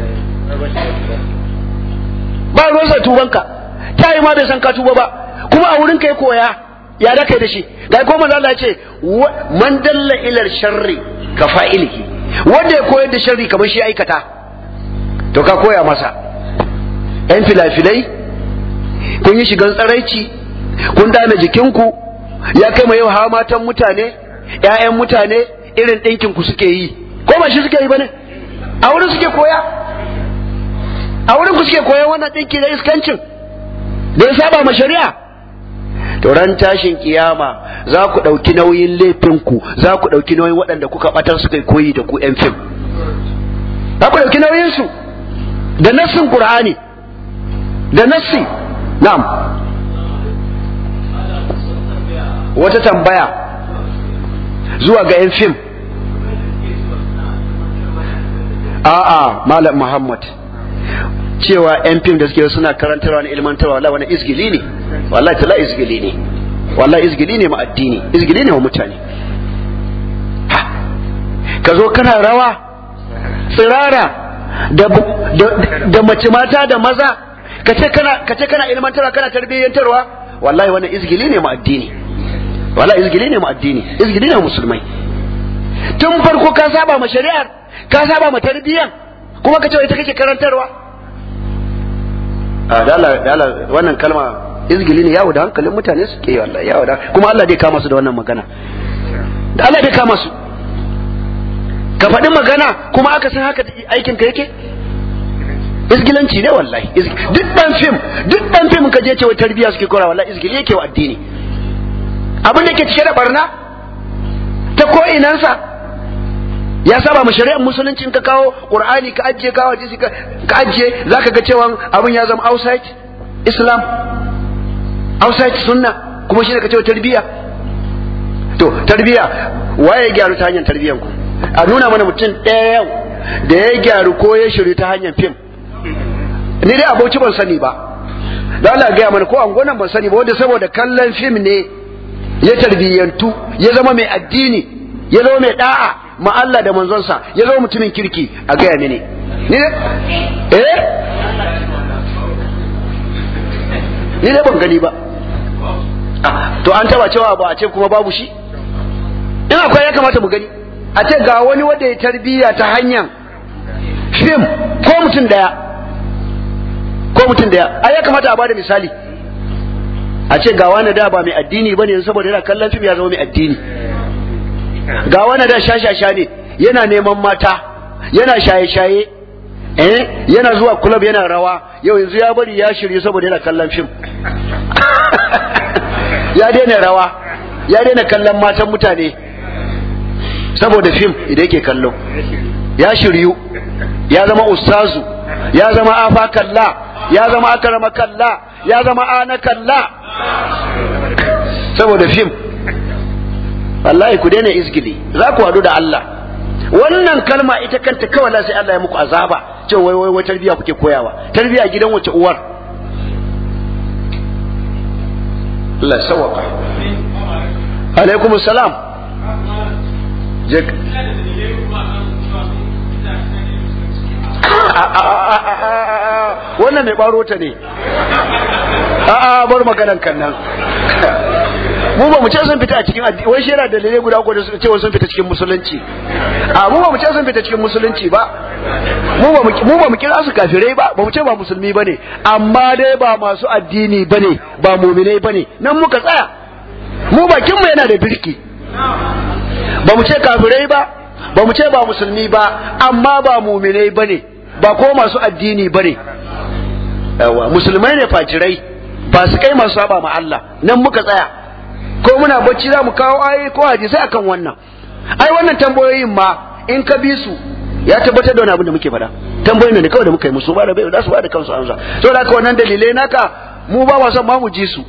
ba ruwansa tubanka ta yi ma bai san ka tuba ba kuma a wurin kai koya ya da kai da shi ga ko manzo Allah ya ce man dalla ila sharri ka fa'ilihi wanda ya koyar da sharri kamar shi aikata to ka koya masa yan filafilai kun yi shigan tsaraici kun dame jikinku ya kai mai yau hawa matan mutane ƴaƴan mutane irin ɗinkin ku suke yi ko ba shi suke yi bane a wurin suke koya a wurin ku suke koyan wannan ɗinki na iskancin da ya saba ma shari'a to ran tashin kiyama za ku ɗauki nauyin laifinku za ku ɗauki nauyin waɗanda kuka ɓatar suka koyi da ku 'yan fim za ku ɗauki nauyinsu da nassin qur'ani da nassi na'am wata tambaya zuwa ga 'yan fim a'a malam muhammad cewa yan fim da suke suna karantarwa na ilmantarwa wallahi wani izgili ne wallahi tala izgili ne wallahi izgili ne ma addini izgili ne wa mutane ha ka zo kana rawa tsirara da da mace mata da maza ka ce kana ka ce kana ilmantarwa kana tarbiyyantarwa wallahi wannan izgili ne ma addini wallahi izgili ne ma addini izgili ne wa musulmai tun farko ka saba ma shari'ar ka saba ma tarbiyyan kuma ka ce ita kake karantarwa a dala dala wannan kalma izgili ne yawo da hankalin mutane suke yi wallahi yawo da kuma Allah dai kama su da wannan magana da Allah dai kama su ka faɗi magana kuma aka san haka aikin ka yake izgilanci ne wallahi duk dan fim duk dan fim ka je cewa tarbiya suke kora wallahi izgili yake wa addini abin da ke cike da barna ta ko inansa ya saba mu shari'ar musulunci in ka kawo qur'ani ka ajiye kawo hadisi ka ajiye zaka ga cewa abin ya zama outside islam outside sunna kuma shine ka ce tarbiya to tarbiya waye ya gyaru ta hanyar tarbiyan ku a nuna mana mutum ɗaya yau da ya gyaru ko ya shiru ta hanyar fim ni dai abauci ban sani ba da Allah gaya mana ko angonan ban sani ba wanda saboda kallon fim ne ya tarbiyyantu ya zama mai addini ya zama mai da'a ma Allah da manzonsa ya zama mutumin kirki a gaya mini ni ne eh ni ne ban gani ba to an taba cewa ba a ce kuma babu shi in akwai ya kamata mu gani a ce ga wani wanda ya tarbiyya ta hanyar fim ko mutum daya ko mutum daya ai ya kamata a bada misali a ce ga wani da ba mai addini bane saboda yana kallon fim ya zama mai addini ga wani da shashasha ne yana neman mata yana shaye-shaye eh yana zuwa club yana rawa yau yanzu ya bari ya shirye saboda yana kallon fim ya daina rawa ya daina kallon matan mutane saboda fim idan yake kallo ya shiryu ya zama ustazu ya zama afa kalla ya zama akarama kalla ya zama ana kalla saboda fim wallahi ku daina izgili za ku haɗu da Allah wannan kalma ita kanta kawai sai Allah ya muku azaba cewa wai wai wai tarbiya kuke koyawa tarbiya gidan wace uwar Allah sawaka alaikum salam wannan mai baro ta ne a'a bar maganan kan nan mu ba mu ce sun fita a cikin addini wai shi yana dalilai guda uku da suka ce sun fita cikin musulunci a mu ba mu ce sun fita cikin musulunci ba mu ba mu ba mu kira su kafirai ba ba mu ce ba musulmi bane amma dai ba masu addini bane ba mu'minai bane nan muka tsaya mu bakin mu yana da birki ba mu ce kafirai ba ba mu ce ba musulmi ba amma ba mu'minai bane ba ko masu addini bane yawa musulmai ne fajirai ba su kai masu saba ma Allah nan muka tsaya ko muna bacci za mu kawo ayoyi ko hadisai akan wannan ai wannan tambayoyin ma in ka bi su ya tabbatar da wani abin da muke faɗa tambayoyin ne kawai da muka yi musu ba da bai za su ba da kansu amsa to da haka wannan dalilai naka mu ba ma son ma mu ji su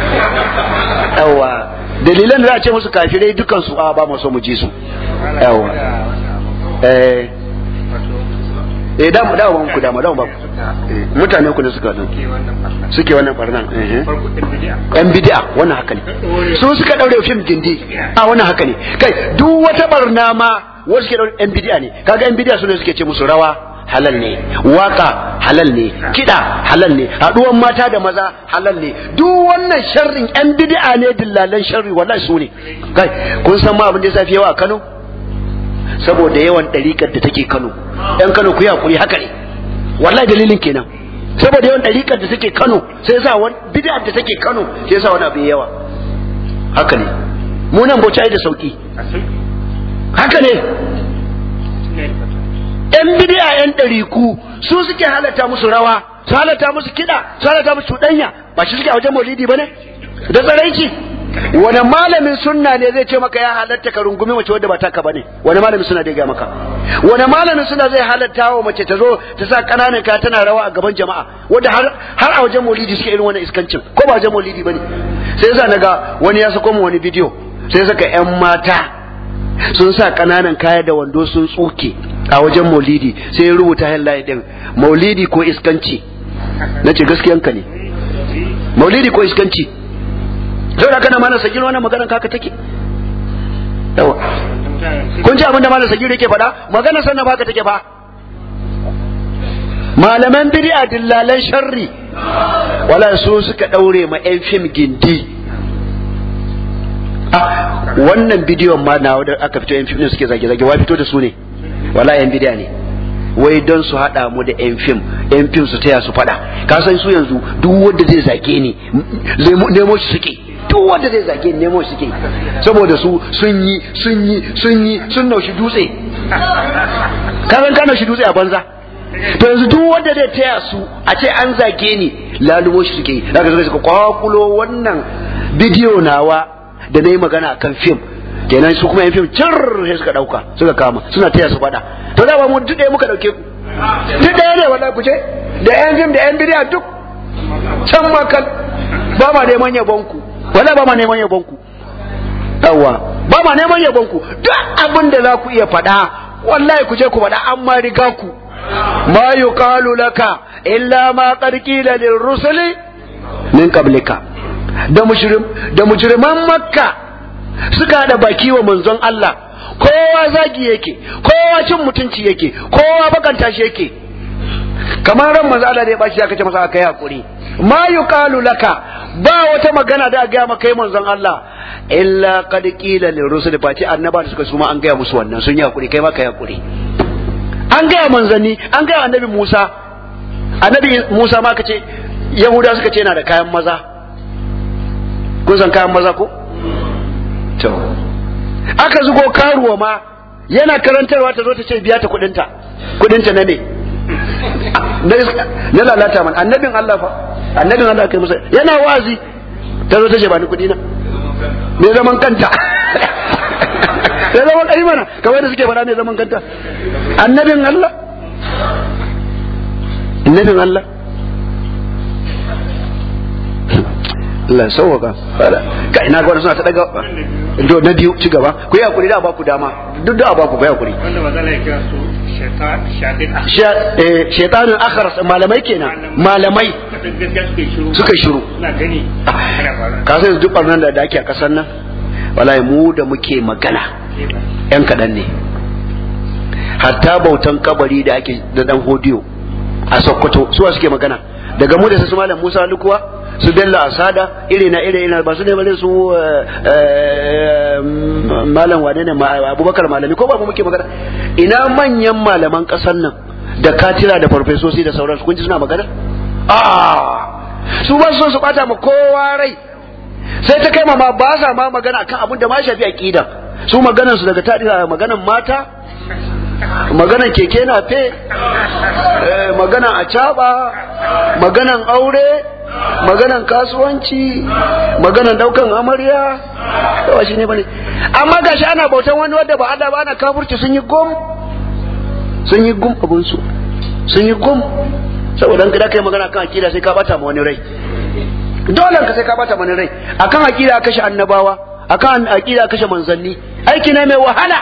yawa dalilan da za a ce musu kafirai dukan su a ba mu son mu ji su yawa eh eh da mu da mu ku da mu da mu ba mutane ku ne suka nan suke wannan barnan yan bid'a wannan haka ne su suka daure fim gindi a wannan haka ne kai duk wata barna ma wasu ke daure yan bid'a ne kaga yan bid'a su ne suke ce musu rawa halal ne waka halal ne kida halal ne haduwan mata da maza halal ne duk wannan sharrin yan bid'a ne dillalan sharri wallahi su ne kai kun san ma abin da ya safi yawa a Kano saboda yawan ɗariƙar da take Kano ɗan Kano ku yi hakuri haka ne wallahi dalilin kenan saboda yawan ɗariƙar da take Kano sai yasa wani bid'a da take Kano sai yasa wani abu yawa haka ne mu nan bauta da sauki haka ne yan bid'a yan ɗariku su suke halatta musu rawa su halatta musu kiɗa su halatta musu cuɗanya ba shi suke a wajen maulidi ba ne da tsaraici wani malamin sunna ne zai ce maka ya halatta ka rungumi mace wadda ba taka bane wani malamin sunna zai ga maka wani malamin sunna zai halatta wa mace ta zo ta sa kananan ka tana rawa a gaban jama'a wanda har har a wajen maulidi suke irin wannan iskancin ko ba wajen maulidi bane sai yasa naga wani ya sako mu wani bidiyo sai saka yan mata sun sa kananan kaya da wando sun tsuke a wajen maulidi sai ya rubuta headline din maulidi ko iskanci nace gaskiyanka ne maulidi ko iskanci sau da kana mana sagir wannan maganar kaka take yawa kun ji abin da malam sagir yake faɗa magana sannan baka take fa malaman bid'a dillalan sharri wala su suka daure ma yan fim gindi ah wannan bidiyon ma na da aka fito yan fim din suke zage zage wa fito da su ne wala yan bid'a ne wai don su haɗa mu da yan fim yan fim su taya su faɗa ka san su yanzu duk wanda zai zage ni nemo shi suke duk wanda zai zage nemo suke saboda su sun yi sun yi sun yi sun naushi dutse ka san ka naushi dutse a banza to yanzu duk wanda zai taya su a ce an zage ni lalubo shi suke zaka zaka suka kwakulo wannan bidiyo nawa da na yi magana akan fim kenan su kuma yan fim cir sai suka dauka suka kama suna taya su fada to da ba mu duk ɗaya muka dauke ku duk ɗaya ne wallahi ku ce da yan fim da yan bidiyo duk can makal ba ma neman yabon ku wala ba ma neman yabon ku yawa ba ma neman yabon ku duk abin da za ku iya faɗa wallahi ku je ku faɗa an ma riga ku ma yuqalu laka illa ma qad qila lil rusuli min qablika da mushrim da mujriman makka suka da baki wa manzon Allah kowa zagi yake kowa cin mutunci yake kowa bakanta shi yake kamar ran manzo Allah da ya bashi aka ce masa aka yi hakuri ma yuqalu laka ba wata magana da ga maka kai manzon Allah illa qad qila lir rusul fati annaba da suka suma an gaya musu wannan sun yi hakuri kai ma kai hakuri an gaya manzanni an gaya annabi Musa annabi Musa ma kace Yahuda suka ce yana da kayan maza kun san kayan maza ko to aka zugo karuwa ma yana karantarwa ta zo ta ce biya ta kudinta kudinta na ne na lalata man annabin Allah fa annabin Allah kai musa yana wazi ta zo ta ce ba ni kudi na me zaman kanta me zaman kai mana kamar da suke fara me zaman kanta annabin Allah annabin Allah Allah sauwaka ka ina ga suna ta daga do na biyu ci gaba ku yi hakuri da ba ku dama duk da ba ku bai hakuri wanda ba zai kira su shaitanin akharas malamai kenan malamai gaskiya suka yi shiru suka shiru suna gani ana faruwa ka san duk barnan da ake a kasar nan wallahi mu da muke magana yan kaɗan ne hatta bautan kabari da ake da dan hodiyo a sokoto suwa suke magana daga mu da su malam musa lukuwa su bello asada iri na iri na ba su ne bane su malam wane ne abubakar malami ko ba mu muke magana ina manyan malaman kasar nan da katira da farfesosi da sauransu kun ji suna magana a su ba su su bata ma kowa rai sai ta kai ma ba sa ma magana akan abin da ma shafi aqida su maganan su daga tadira maganan mata maganan keke na fe maganan acaba maganan aure maganan kasuwanci maganan daukan amarya yawa shi ne bane amma gashi ana bautan wani wanda ba Allah ba ana kafurci sun yi gum sun yi gum abun su sun yi gum saboda kada kai magana kan akida sai ka bata ma wani rai dole ka sai ka bata wani rai akan akida kashe annabawa akan akida kashe manzanni aiki ne mai wahala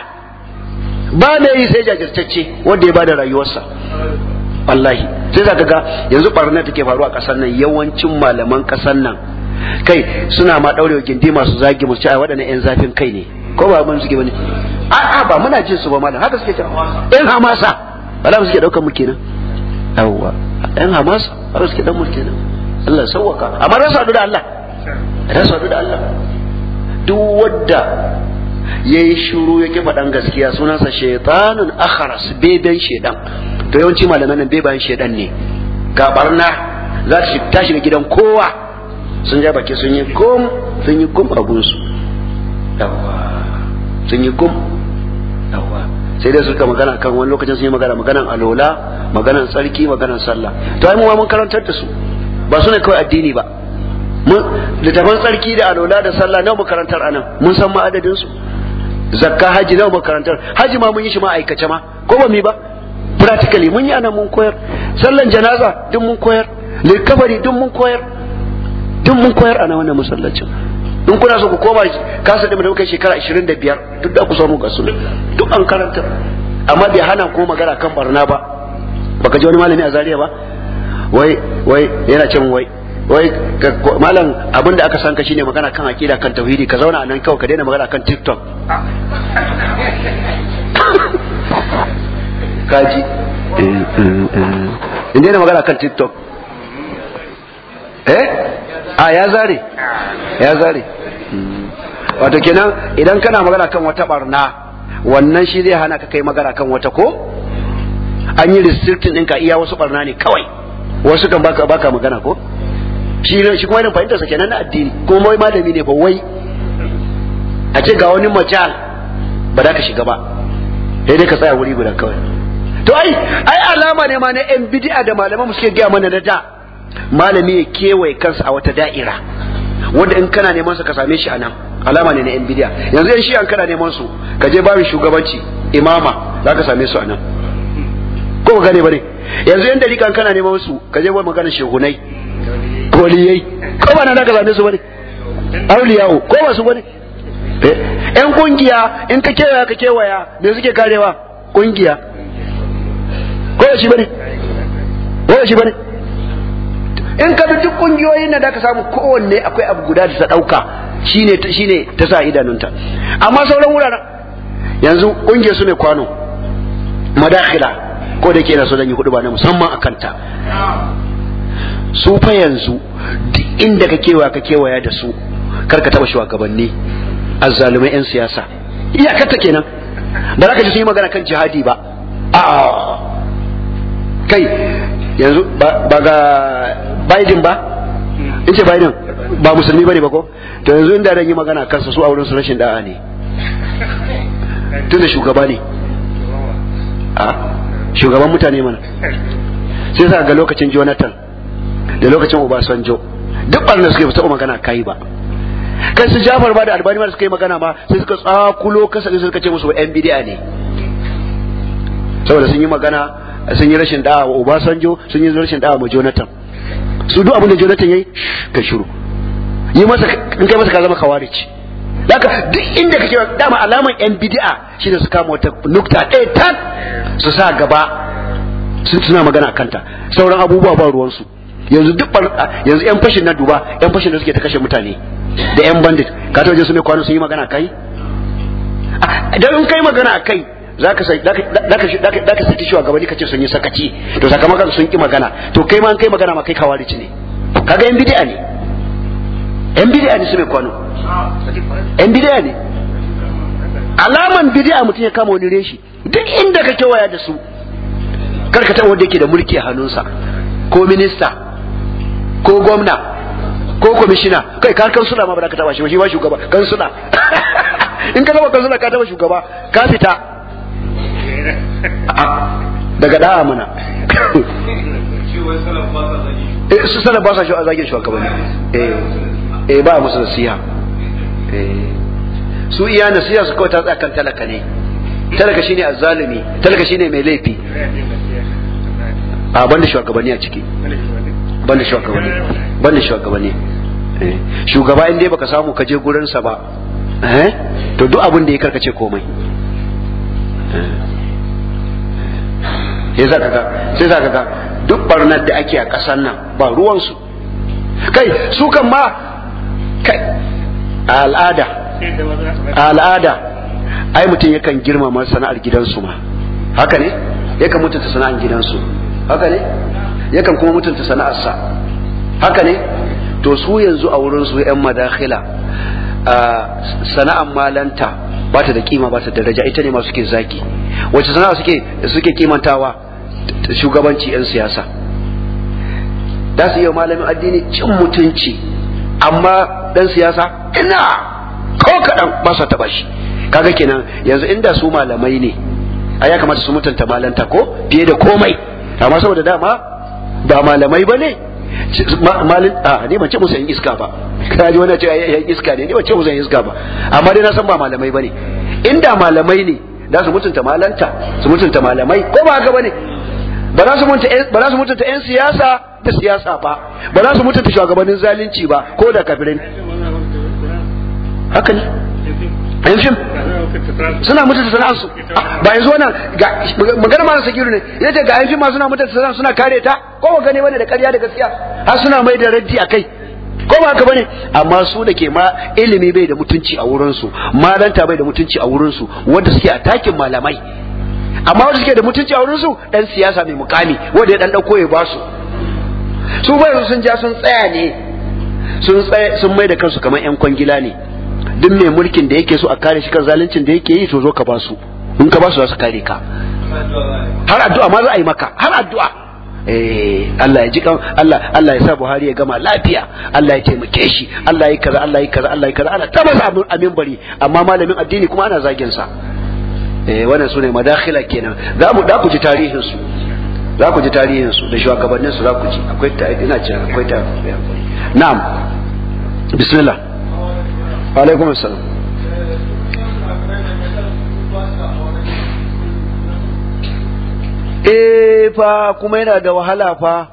ba mai yi sai jajirtacce wanda ya bada rayuwarsa wallahi sai zaka ga yanzu barna take faruwa a kasar nan yawancin malaman kasar nan kai suna ma daure gindi masu zagi mu cewa waɗannan yan zafin kai ne ko ba mun suke bane a'a ba muna jin su ba malam haka suke cewa yan hamasa wala suke daukar mu kenan yawwa yan hamasa haka suke dan mu kenan Allah sauwaka amma ran sadu da Allah ran sadu da Allah duk wadda yayi shiru yake faɗan gaskiya sunansa shaytanun akhras beben shedan to yawanci malaman nan bebayen shedan ne ga barna za ta shiga gidan kowa sun ja baki sun yi gum sun yi gum abun su yawa sun yi gum yawa sai dai suka magana kan wani lokacin sun yi magana maganan alola maganan tsarki maganan sallah to ai mu ma mun karantar da su ba su ne kawai addini ba littafan tsarki da alola da sallah nawa makarantar anan mun san ma adadin su zakka haji nawa makarantar haji ma mun yi shi ma aikace ma ko ba mi ba practically mun yi anan mun koyar sallan janaza duk mun koyar likafari duk mun koyar duk mun koyar a wannan masallacin in kuna so ku koma kasa da muka shekara 25 duk da ku samu gasu duk an karanta amma bai hana ko magana kan barna ba baka ji wani malami a Zaria ba wai wai yana cin wai wai malam abin da aka san ka shine magana kan akida kan tauhidi ka zauna nan kawai ka daina magana kan tiktok kaji in daina magana kan tiktok eh a ya zare ya zare wato kenan idan kana magana kan wata barna wannan shi zai hana ka kai magana kan wata ko an yi restricting ɗinka iya wasu barna ne kawai wasu kan baka baka magana ko shi shi kuma irin fahimtar sa kenan na addini kuma wai malami ne ba wai a ce ga wani majal ba za ka shiga ba sai dai ka tsaya wuri guda kawai to ai ai alama ne ma na yan bid'a da malaman mu suke gaya mana na da malami ya kewaye kansa a wata da'ira wanda in kana neman sa ka same shi a nan alama ne na yan bid'a yanzu yan shi an kana neman su ka je babin shugabanci imama za ka same su a nan ko ka gane bane yanzu yan dalikan kana neman su ka je wani magana shehunai koliyai ko ba na da ka same su bane auliyawo ko ba su bane yan kungiya in ka kewaya ka kewaya me suke karewa kungiya ko shi bane ko shi bane in ka bi duk kungiyoyin da ka samu kowanne akwai abu guda da ta dauka shine shine ta sa idanunta amma sauran wuraren yanzu kungiyar su ne kwano madakhila ko da ke na so zan yi hudu ba na musamman a kanta su fa yanzu duk inda ka kewaya ka kewaya da su kar ka taba shugabanni azzalumai yan siyasa iyakarta kenan ba za ka ji sun yi magana kan jihadi ba a kai yanzu ba ga Biden ba in ce Biden ba musulmi bane ba ko to yanzu inda dan yi magana kansa su a wurin su rashin da'a ne tunda shugaba ne a shugaban mutane mana sai sa ga lokacin Jonathan da lokacin Obasanjo duk barna suke fita magana kai ba kai su Jafar ba da Albani ma suka yi magana ma sai suka tsakulo kasa sai suka ce musu yan bid'a ne saboda sun yi magana sun yi rashin da'a wa Obasanjo sun yi rashin da'a wa Jonathan su duk abin da Jonathan yayi ka shiru yi masa in kai masa ka zama kawarici Daka duk inda kake dama alaman yan bid'a shine su kama wata nukta ɗaya tan su sa gaba sun suna magana kanta sauran abubuwa ba ruwansu yanzu duk yanzu yan fashin na duba yan fashin da suke ta kashe mutane da yan bandit ka taɓa jin su mai kwano sun yi magana kai idan in kai magana kai zaka sai zaka saki shi gabani kace sun yi sakaci to sakamakon sun ki magana to kai ma an kai magana ma kai kawarici ne kaga yan bid'a ne yan bid'a ne su mai kwano yan bid'a ne alaman bid'a mutum ya kama wani reshi duk inda ka kewaya da su kar ka taɓa wanda yake da mulki a hannunsa ko minista ko gwamna ko kwamishina kai kar kansula ma ba za ka taɓa shi ba shi ba shugaba kansula in ka zama kansula ka taɓa shugaba ka fita daga da'a mana su sanar ba sa shi a zagin shugabanni eh ba musu nasiha su iya nasiha su kawai ta tsakan talaka ne talaka shine azzalumi talaka shine mai laifi a banda shugabanni a ciki banda shugabanni banda shugabanni shugaba in dai baka samu ka je gurin sa ba eh to duk abin da ya karkace komai sai zaka ga sai zaka ga duk barnar da ake a kasar nan ba ruwan su kai su kan ma kai a al'ada a al'ada ai mutum yakan girmama sana'ar gidansu ma haka ne yakan mutunta sana'ar gidansu haka ne yakan kuma mutunta sana'arsa haka ne to su yanzu a wurin su yan madakhila sana'ar malanta ba ta da kima ba ta da daraja ita ne ma suke zaki wacce sana'a suke suke kimantawa shugabanci yan siyasa da su yi malamin addini cin mutunci amma dan siyasa ina ko kaɗan ba su taɓa shi kaga kenan yanzu inda su malamai ne a ya kamata su mutunta malanta ko fiye da komai amma saboda dama ba malamai ba ne malin a ne ban ce musu yan iska ba kana ji wani ce yan iska ne ne ban ce musu yan iska ba amma dai na san ba malamai ba ne inda malamai ne da su mutunta malanta su mutunta malamai ko ba haka ba ne ba za su mutunta yan siyasa da siyasa ba ba za su mutunta shugabannin zalunci ba ko da kafirin haka ne yan fim suna mutunta sana'arsu ba yanzu wannan magana ma sakiru ne yace ga yan fim ma suna mutunta sana'ar suna kare ta ko ba gane bane da ƙarya da gaskiya har suna mai da raddi a kai ko ba haka bane amma su da ke ma ilimi bai da mutunci a wurin su malanta bai da mutunci a wurin su wanda suke a takin malamai amma wanda suke da mutunci a wurin su dan siyasa mai mukami wanda ya dan dauko ya basu su bai sun ja sun tsaya ne sun tsaya sun mai da kansu kamar yan kwangila ne duk mai mulkin da yake so a kare shi kan zaluncin da yake yi to zo ka basu in ka basu za su kare ka har addu'a ma za a yi maka har addu'a eh Allah ya ji kan Allah Allah ya sa Buhari ya gama lafiya Allah ya taimake shi Allah ya kaza Allah ya kaza Allah ya kaza ana ta masa amin bari amma malamin addini kuma ana zagin sa eh wannan sune madakhila kenan za mu da ku ji tarihin su za ku ji tarihin su da shugabannin su za ku ji akwai ta ina ce akwai ta na'am bismillah wa alaikum assalam eh fa kuma yana da wahala fa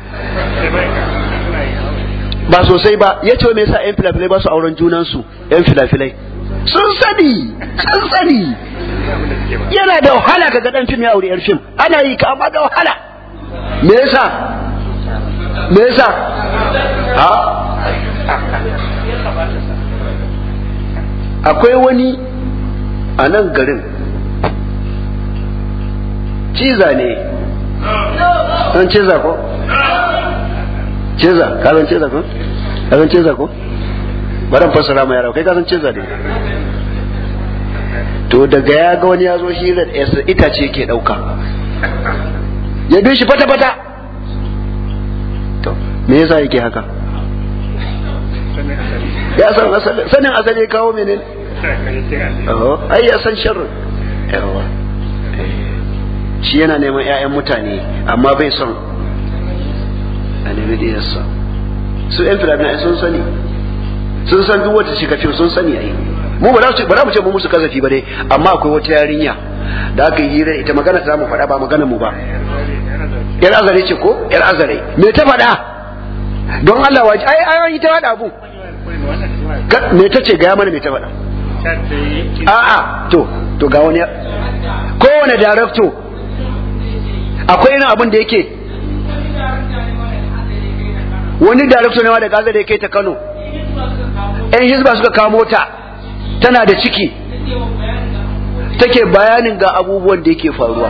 ba sosai ba ya ce me yasa yan filafilai ba su auren junansu yan filafilai sun sani sun sani yana da wahala ka ga dan fim ya aure yar fim ana yi ka amma da wahala me yasa me yasa ha akwai wani a nan garin ciza ne an ciza ko ciza ka san ciza ko ka san ciza ko bari fassara ma yara kai ka san ciza ne to daga ya ga wani ya zo shi da itace ke dauka ya bi shi fata fata to me yasa yake haka ya san asali sanin asali kawo menene ai ya san sharri yawa shi yana neman 'ya'yan mutane amma bai son a nemi da yasa su 'yan filamin sun sani sun san duk wata shi kafin sun sani ai mu ba za mu ce mu musu kazafi ba dai amma akwai wata yarinya da aka yi hira ita magana ta mu faɗa ba magana mu ba yar azare ce ko yar azare me ta faɗa don Allah waje ai ai ta faɗa abu me ta ce gaya mana me ta faɗa a'a to to ga wani kowane darakto akwai irin abin da yake wani darakto ne ma da gaza da yake ta Kano yan hizba suka kamo ta tana da ciki take bayanin ga abubuwan da yake faruwa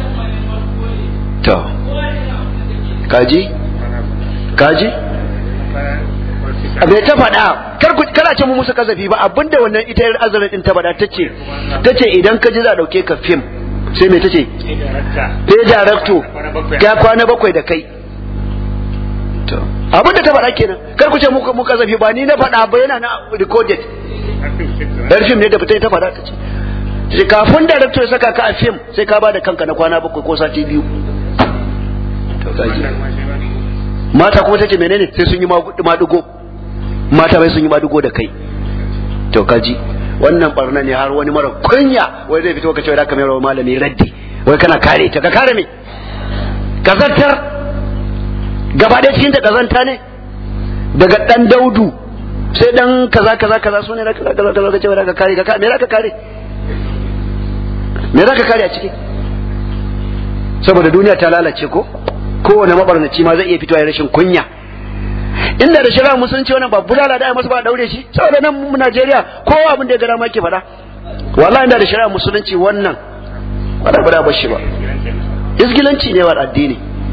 to kaji kaji bai ta faɗa kar ku kana ce mu musu kazafi ba abinda wannan ita yar azarin din ta faɗa tace tace idan ka ji za dauke ka film sai me tace sai director ya kwana bakwai da kai to abinda ta faɗa kenan kar ku ce mu mu kazafi ba ni na faɗa ba yana na recorded yar film ne da fita ta faɗa tace sai kafin director ya saka ka a film sai ka bada kanka na kwana bakwai ko sati biyu to kaji mata kuma tace menene sai sun yi madugo mata bai sun yi madugo da kai to kaji wannan barna ne har wani mara kunya wai zai fito ka ce da ka mai malami raddi wai kana kare ta ka kare me kazantar gaba ɗaya cikin ta kazanta ne daga dan daudu sai dan kaza kaza kaza su ne da kaza kaza kaza ka ce da ka kare ka me za ka kare me za ka kare a ciki saboda duniya ta lalace ko kowane mabarnaci ma zai iya fitowa ya rashin kunya inda da shari'a musulunci wannan ba bulala da masa ba daure shi saboda nan mu Najeriya kowa abin da ya gara ma ke faɗa wallahi inda da shari'a musulunci wannan wala ba da bashi ba isgilanci ne wa addini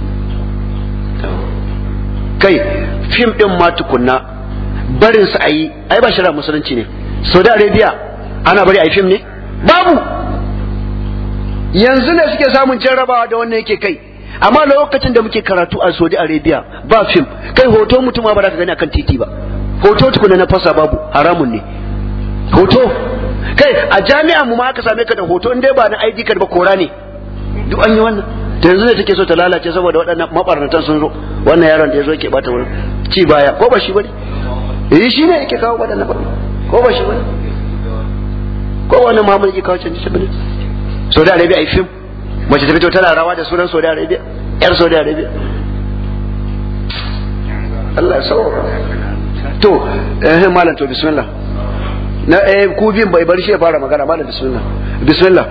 kai fim din ma tukunna barin su ayi ai ba shari'a musulunci ne Saudi Arabia ana bari ayi fim ne babu yanzu ne suke samun jarrabawa da wannan yake kai amma lokacin da muke karatu a Saudi Arabia ba fim kai hoto mutum ba za ka gani akan titi ba hoto tukuna na fasa babu haramun ne hoto kai a jami'a mu ma aka same ka da hoto in dai ba na ID card ba kora ne duk an yi wannan ta yanzu ne take so ta lalace saboda waɗannan mabarnatan sun zo wannan yaron da ya zo yake bata wurin ci baya ko ba shi bane eh shi ne yake kawo waɗannan ko ba shi bane ko wannan Muhammad yake kawo canji bane Saudi Arabia ai fim mace ta fito tana rawa da sunan Saudi Arabia yar Saudi Arabia Allah ya saurara to eh malam to bismillah na eh ku bin bai bar shi ya fara magana malam bismillah bismillah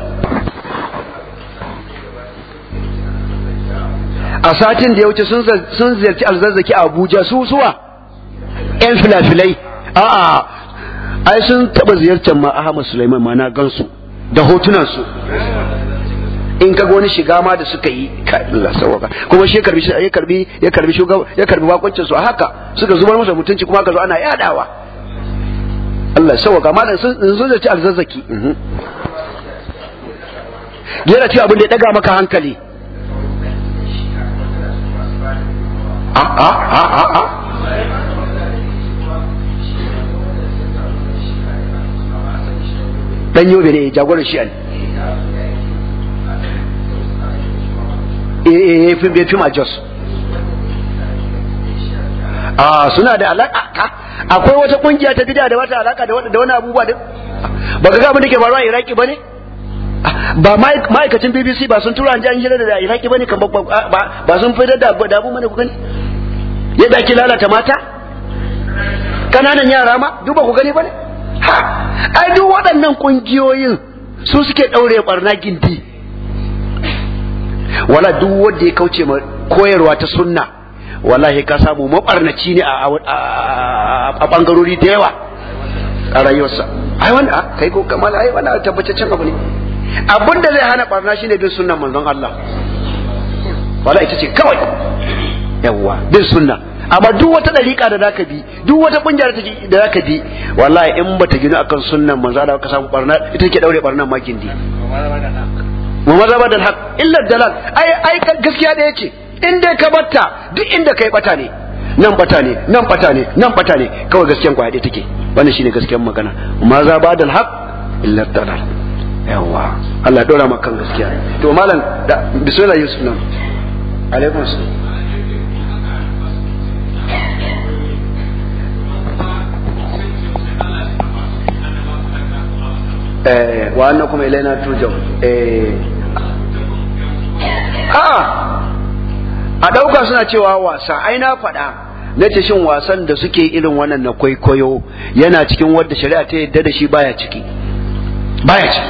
a satin da ya wuce sun sun ziyarci alzazzaki a Abuja su suwa yan filafilai a'a ai sun taba ziyartar ma Ahmad Sulaiman ma na gansu da hotunan su in ka wani shiga ma da suka yi ka Allah sawaka kuma shi ya karbi ya karbi ya karbi shugaba ya karbi bakuncin su a haka suka zubar masa mutunci kuma aka zo ana yadawa Allah sawaka malam sun sun zaci alzazzaki yana ce abin da ya daga maka hankali a a a a a dan yobe ne jagoran shi'an eh fim bai fim a jos a suna da alaka akwai wata kungiya ta bid'a da wata alaka da wani abubuwa din ba ga abin da ke faruwa a iraki ba ne ba ma'aikacin bbc ba sun tura an ji an hira da iraki ba ne ba sun fitar da abu mana ku gani yadda ake lalata mata kananan yara ma duba ku gani ba ne ha ai duk waɗannan kungiyoyin su suke ɗaure barna gindi wala duk wanda ya kauce ma koyarwa ta sunna wallahi ka samu mabarnaci ne a bangarori da yawa a rayuwarsa ai wanda kai ko kamar ai wanda tabbataccen abu ne abin da zai hana barna shine bin sunnan manzon Allah wala ita ce kawai yawa bin sunna amma duk wata dariƙa da zaka bi duk wata kungiya da zaka bi wallahi in bata gina akan sunnan manzon Allah ka samu barna ita ke daure barnan makin di wa mazaba da haq illa dalal ai ai gaskiya da yake in dai ka batta duk inda kai bata ne nan bata ne nan bata ne nan bata ne kawai gaskiyan kwaya dai take wannan shine gaskiyan magana mazaba da haq illa dalal yawa Allah ya dora maka gaskiya to malam da bismillah yusuf nan alaikum assalam eh wa annakum ilaina turja'un eh a'a a ɗauka suna cewa wasa ai na faɗa na ce shin wasan da suke irin wannan na kwaikwayo yana cikin wadda shari'a ta yadda da shi baya ciki baya ciki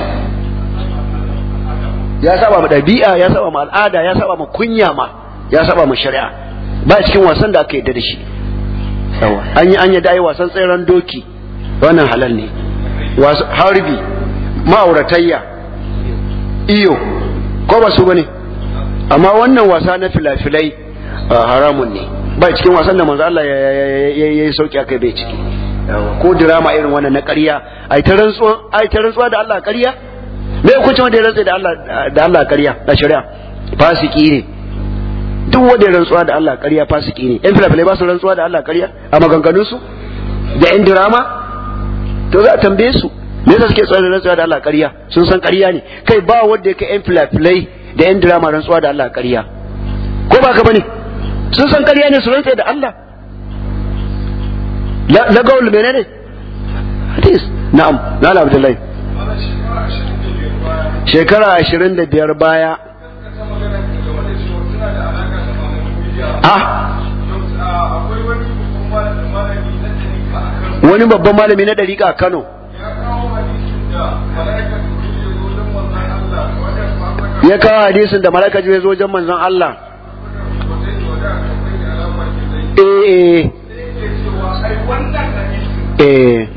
ya saba ma ɗabi'a ya saba ma al'ada ya saba ma kunya ma ya saba ma shari'a baya cikin wasan da aka yadda da shi yawa an yi an yadda ai wasan tseren doki wannan halal ne harbi ma'auratayya iyo ko ba su bane amma wannan wasa na filafilai haramun ne ba cikin wasan da manzo Allah ya yi sauki akai bai ciki ko drama irin wannan na ƙarya ai ta rantsuwa ai ta rantsuwa da Allah ƙarya me hukunci wanda ya rantsa da Allah da Allah ƙarya da shari'a fasiki ne duk wanda ya rantsuwa da Allah ƙarya fasiki ne yan filafilai ba su rantsuwa da Allah ƙarya a maganganun su da yan drama to za a tambaye su me yasa suke tsoron rantsuwa da Allah ƙarya sun san ƙarya ne kai ba wanda ya kai yan filafilai da yan drama rantsuwa da Allah ƙarya ko ba ka bane sun san ƙarya ne su rantsa da Allah la gaul menene hadis na'am na Abdullahi shekara ashirin da biyar baya ah wani babban malami na dariƙa a Kano ya kawo hadisin da malaka ji zo wajen manzon Allah eh eh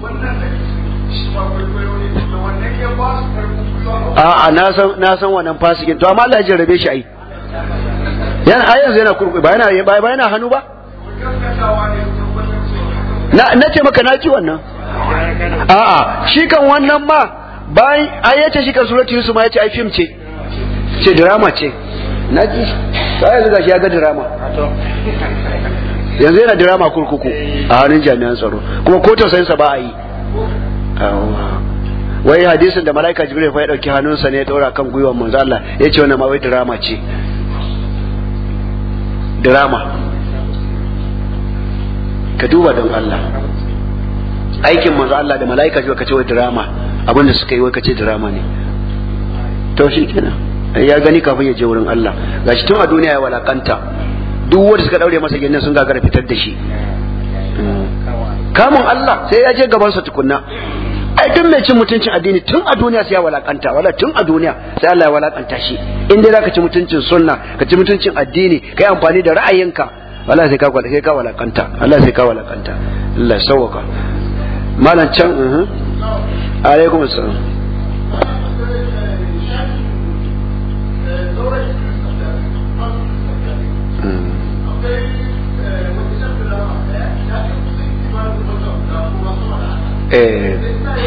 a'a na san na san wannan fasikin to amma Allah ya jarrabe shi ai yana ai yanzu yana kurkuku ba yana ba yana hannu ba na na ce maka na ji wannan a'a shi kan wannan ma bayan ai yace shi kan suratu yusuf ma yace ai film ce ce drama ce na ji sai yanzu gashi ya ga drama yanzu yana drama kurkuku a hannun jami'an tsaro kuma ko tausayinsa ba a yi wai hadisin da malaika jibril fa ya dauki hannunsa ne ya daura kan gwiwar manzo Allah ya ce wannan ma wai drama ce drama ka duba don Allah aikin manzo Allah da malaika jibril ka ce wai drama abinda suka yi wai ka ce drama ne to shi kenan ya gani kafin ya je wurin Allah gashi tun a duniya ya walakanta duk wanda suka daure masa gindin sun gagara fitar da shi kamun Allah sai ya je gaban sa tukunna ai duk mai cin mutuncin addini tun a duniya sai ya walakanta wala tun a duniya sai Allah ya walakanta shi in dai zaka ci mutuncin sunna ka ci mutuncin addini kai amfani da ra'ayinka wala sai ka sai ka walakanta Allah sai ka walakanta Allah sauka malam can uh alaikum assalam eh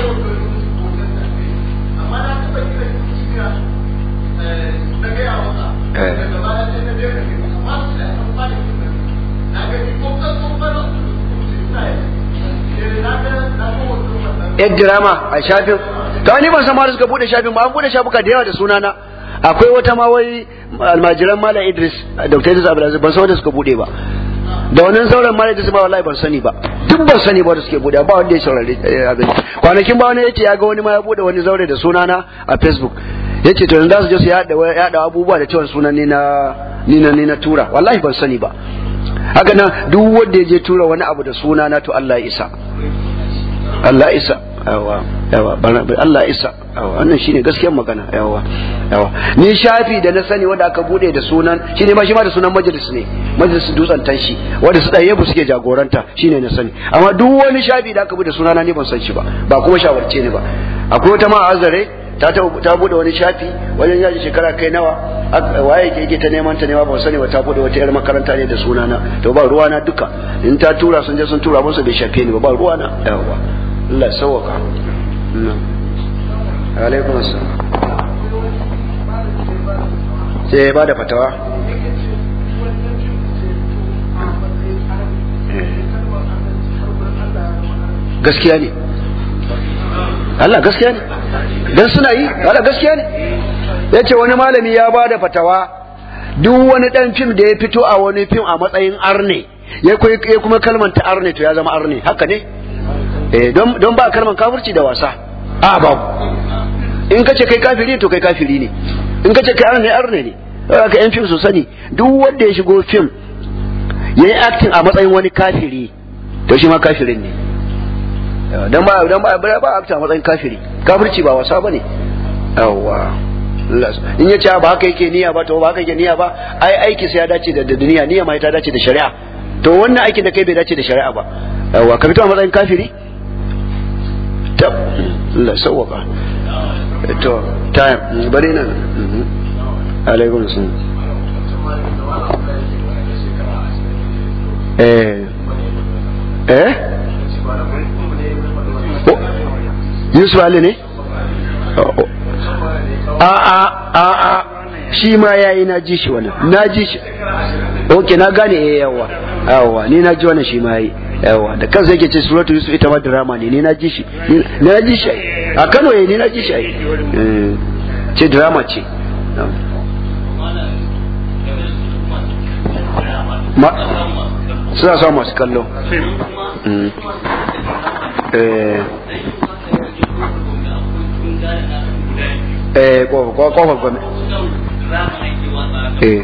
yan drama a shafin ta wani ban sama da suka bude shafin ba an bude shafuka da yawa da sunana akwai wata ma wai almajiran malam idris dr idris abdulaziz ban san wanda suka bude ba da wannan sauran malam idris ma wallahi ban sani ba duk ban sani ba da suke bude ba wanda ya saurari abin kwanakin ba wani yace ya ga wani ma ya bude wani zaure da sunana a facebook yace to yanzu za su je su yada yada abubuwa da cewa sunan ni na ni na ni na tura wallahi ban sani ba haka nan duk wanda ya je tura wani abu da sunana to Allah ya isa Allah ya isa yawa yawa Allah isa yawa wannan shine gaskiyar magana yawa yawa ni shafi da na sani wanda aka bude da sunan shine ma shi ma da sunan majalis ne majalis dutsen tanshi wanda su ɗaya suke jagoranta shine na sani amma duk wani shafi da aka bude sunana ni ban san shi ba ba kuma shawarce ne ba akwai wata ma azare ta ta bude wani shafi wajen yaji shekara kai nawa waye ke yake ta neman ta nema ban sani ba ta bude wata yar makaranta ne da sunana to ba ruwana duka in ta tura sun je sun tura musu bai shafe ni ba ba ruwana yawa Allah sauwaka alaikum assalam sai ba da fatawa gaskiya ne Allah gaskiya ne dan suna yi Allah gaskiya ne yace wani malami ya ba da fatawa duk wani dan fim da ya fito a wani fim a matsayin arne ya kuma kalmanta arne to ya zama arne haka ne eh don ba kalman kafirci da wasa a babu in kace kai kafiri to kai kafiri ne in kace kai arne arne ne haka yan fim su sani duk wanda ya shigo fim yayi acting a matsayin wani kafiri to shi ma kafirin ne dan ba dan ba ba acting a matsayin kafiri kafirci ba wasa bane yawa in ya ce ba haka yake niyya ba to ba haka yake niyya ba ai aiki sai ya dace da duniya niyya ma ta dace da shari'a to wannan aikin da kai bai dace da shari'a ba yawa ka fito a matsayin kafiri tab Allah sauwaka to time bari nan alaikum salam eh eh Yusuf Ali ne a a a a shi ma yayi na ji shi wannan na ji shi okay na gane eh yawa yawa ni na ji wannan shi ma yayi yawa da kansa yake ce suratu yusuf ita ma drama ne ni na ji shi ni na ji shi a Kano eh ni na ji shi ai ce drama ce ma suna sa masu kallo eh eh kofar gwamnati eh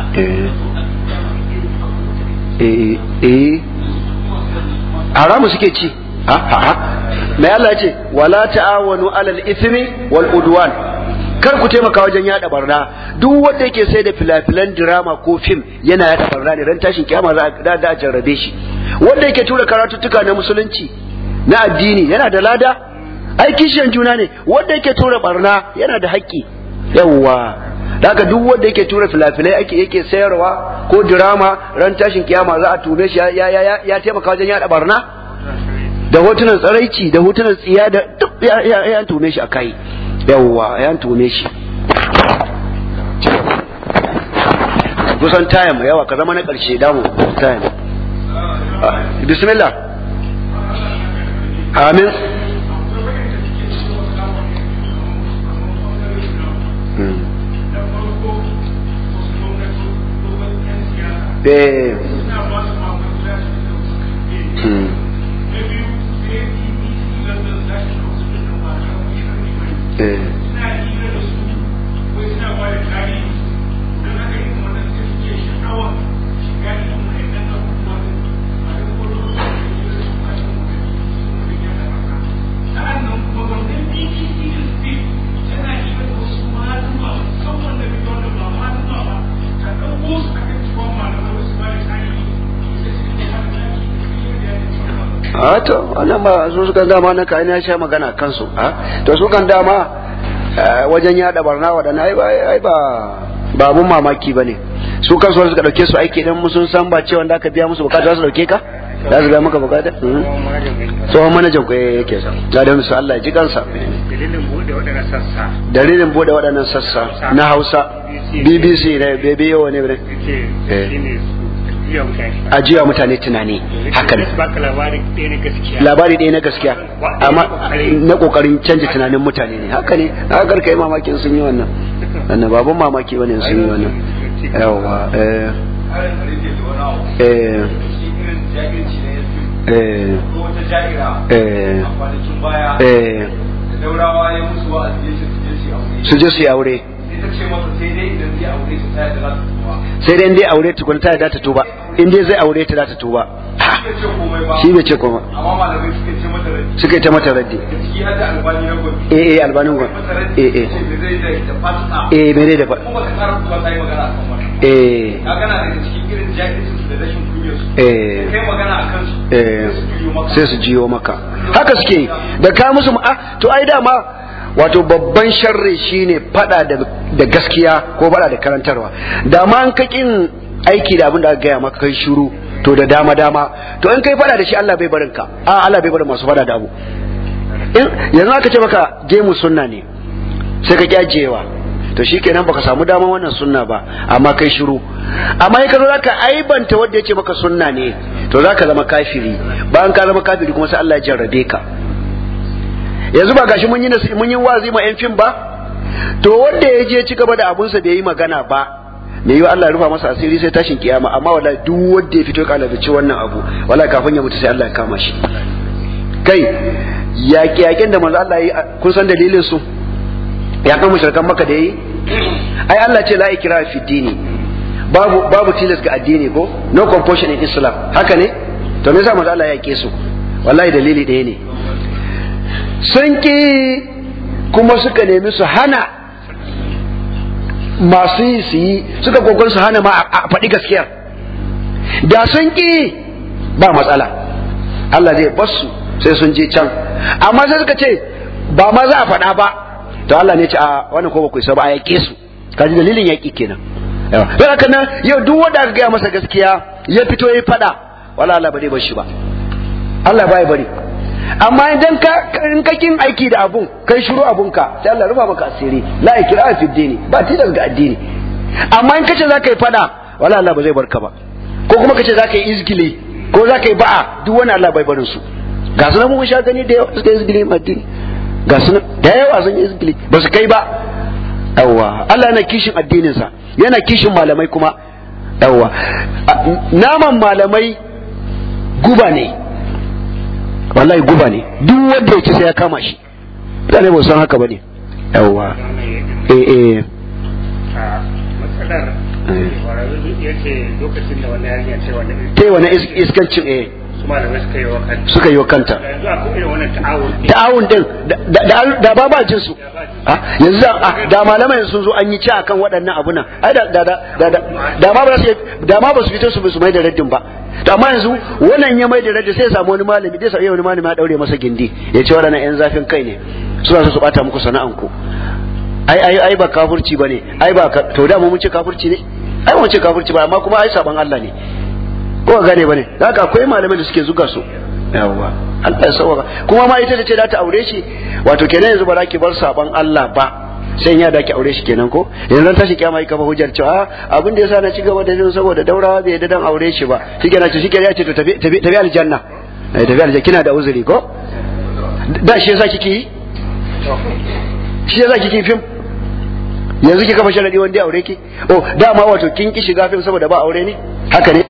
eh eh haramu suke ci ha ha mai Allah ce wala ta'awanu alal ithmi wal udwan kar ku taimaka wajen yada barna duk wanda yake sai da filafilan drama ko fim yana yada barna ne ran tashin kiyama za a jarrabe shi wanda yake tura karatuttuka na musulunci na addini yana da lada ai kishiyan juna ne wanda yake tura barna yana da haƙƙi yawwa daga duk wanda yake tura filafilai ake yake sayarwa ko drama ran tashin kiyama za a tume shi ya ya ya taimaka wajen yada barna da hotunan tsaraici da hotunan tsiya da duk ya ya tume shi akai yawwa ya tume shi kusan tayam yawa ka zama na ƙarshe damu tayam bismillah amin Eh. a to wannan ba su sukan dama na kayan ya sha magana kansu a to su kan dama wajen yada barna waɗanda ai ba ai ba ba abun mamaki ba ne su kansu wanda suka dauke su aiki idan sun san ba cewa da aka biya musu bukata za su dauke ka za su biya maka bukata tsohon manajan ku yake sa ga da musu Allah ya ji kansa dalilin bude waɗannan sassa dalilin bude waɗannan sassa na Hausa BBC ne bebe yawa ne bre ajiya mutane tunani haka ne labari ɗaya na gaskiya amma na kokarin canja tunanin mutane ne haka ne haka kai mamakin sun yi wannan wannan babun mamaki bane sun yi wannan yawa eh eh eh eh eh daurawa ya musu wa'azi ya su je su yi aure sai dai dai aure tukun ta da ta tuba in dai zai aure ta da ta tuba shi bai ce komai amma malamai suka ce mata raddi suka yi ta mata raddi ciki har da albani na gwamnati eh eh albanin gwan eh eh eh mere da fa kuma ta kara kuma ta yi magana akan wannan eh ka gana daga cikin irin jahilcin su da rashin kunyar su eh kai magana akan su eh su juyo maka sai su jiyo maka haka suke yi da ka musu ah to ai dama wato babban sharri shine fada da da gaskiya ko fada da karantarwa da ma an ka kin aiki da abin da aka gaya maka kai shiru to da dama dama to in kai fada da shi Allah bai barin ka a Allah bai barin masu fada da abu in yanzu aka ce maka gemu sunna ne sai ka kyajewa to shikenan baka samu daman wannan sunna ba amma kai shiru amma in ka zo zaka aibanta wanda ya ce maka sunna ne to zaka zama kafiri bayan ka zama kafiri kuma sai Allah ya jarrabe ka yanzu ba gashi mun yi mun yi wazi ma yan fim ba to wanda ya je ci gaba da abunsa bai yi magana ba me yi Allah ya rufa masa asiri sai tashin kiyama amma wallahi duk wanda ya fito kalabici wannan abu wallahi kafin ya mutu sai Allah ya kama shi kai yaƙi yaƙin da manzo Allah ya yi kun san dalilin su ya kan mushrikan maka da yi ai Allah ce la ikra fi dini babu babu tilas ga addini ko no compulsion in islam haka ne to me yasa manzo Allah ya yake su wallahi dalili ɗaya ne sun ki kuma suka nemi su hana masu yi su yi suka kokon su hana ma a faɗi gaskiyar da sun ki ba matsala Allah zai basu sai sun je can amma sai suka ce ba ma za a faɗa ba to Allah ne ce a wannan ko ba ku isa ba a yaƙe su kaji dalilin yaƙi kenan yawa don haka nan yau duk wanda aka gaya masa gaskiya ya fito ya faɗa wala Allah ba zai bar shi ba Allah ba ya bari amma idan ka in ka kin aiki da abun kai shiru abun ka sai Allah rufa maka asiri la ikra fi dini ba tilas ga addini amma in kace zaka yi faɗa wala Allah ba zai barka ba ko kuma kace zaka yi izgili ko zaka yi ba'a duk wani Allah bai barin su ga su nan mun sha gani da yawa suka yi izgili addini ga su nan da yawa sun yi izgili ba su kai ba yawwa Allah yana kishin addininsa yana kishin malamai kuma yawwa naman malamai guba ne wallahi guba ne duk wanda ya ci sai ya kama shi mutane ba san haka bane yawwa eh eh matsalar ya ce lokacin da wani yarinya ce wani tai wani iskancin eh su malamai suka yi wa kanta suka yi wa kanta yanzu akwai irin wannan ta'awun ta'awun din da ba ba jin su yanzu da malamai sun zo an yi ci akan waɗannan abu nan ai da da da da ma ba su da ma ba su fito su su mai da raddin ba to amma yanzu wannan ya mai da raddin sai ya samu wani malami dai sai wani malami ya daure masa gindi ya ce waɗannan yan zafin kai ne suna so su bata muku sana'an ku ai ai ai ba kafirci bane ai ba to da mu mun ce kafirci ne ai mun ce kafirci ba amma kuma ai saban Allah ne ko gane bane haka akwai malamai da suke zuga su yawwa Allah ya sauka kuma ma ita da ce za ta aure shi wato kenan yanzu ba za ki bar saban Allah ba sai ya da ki aure shi kenan ko yanzu ran tashi kiyama kafa hujjar cewa abin da yasa na ci gaba da jin saboda daurawa bai da dan aure shi ba shikenan ce shikenan ya ce to tafi tafi aljanna eh tafi aljanna kina da uzuri ko da shi yasa kike yi shi yasa kike fim yanzu ki kafa sharadi wanda ya aure ki oh dama wato kin ki shiga fim saboda ba aure ne haka ne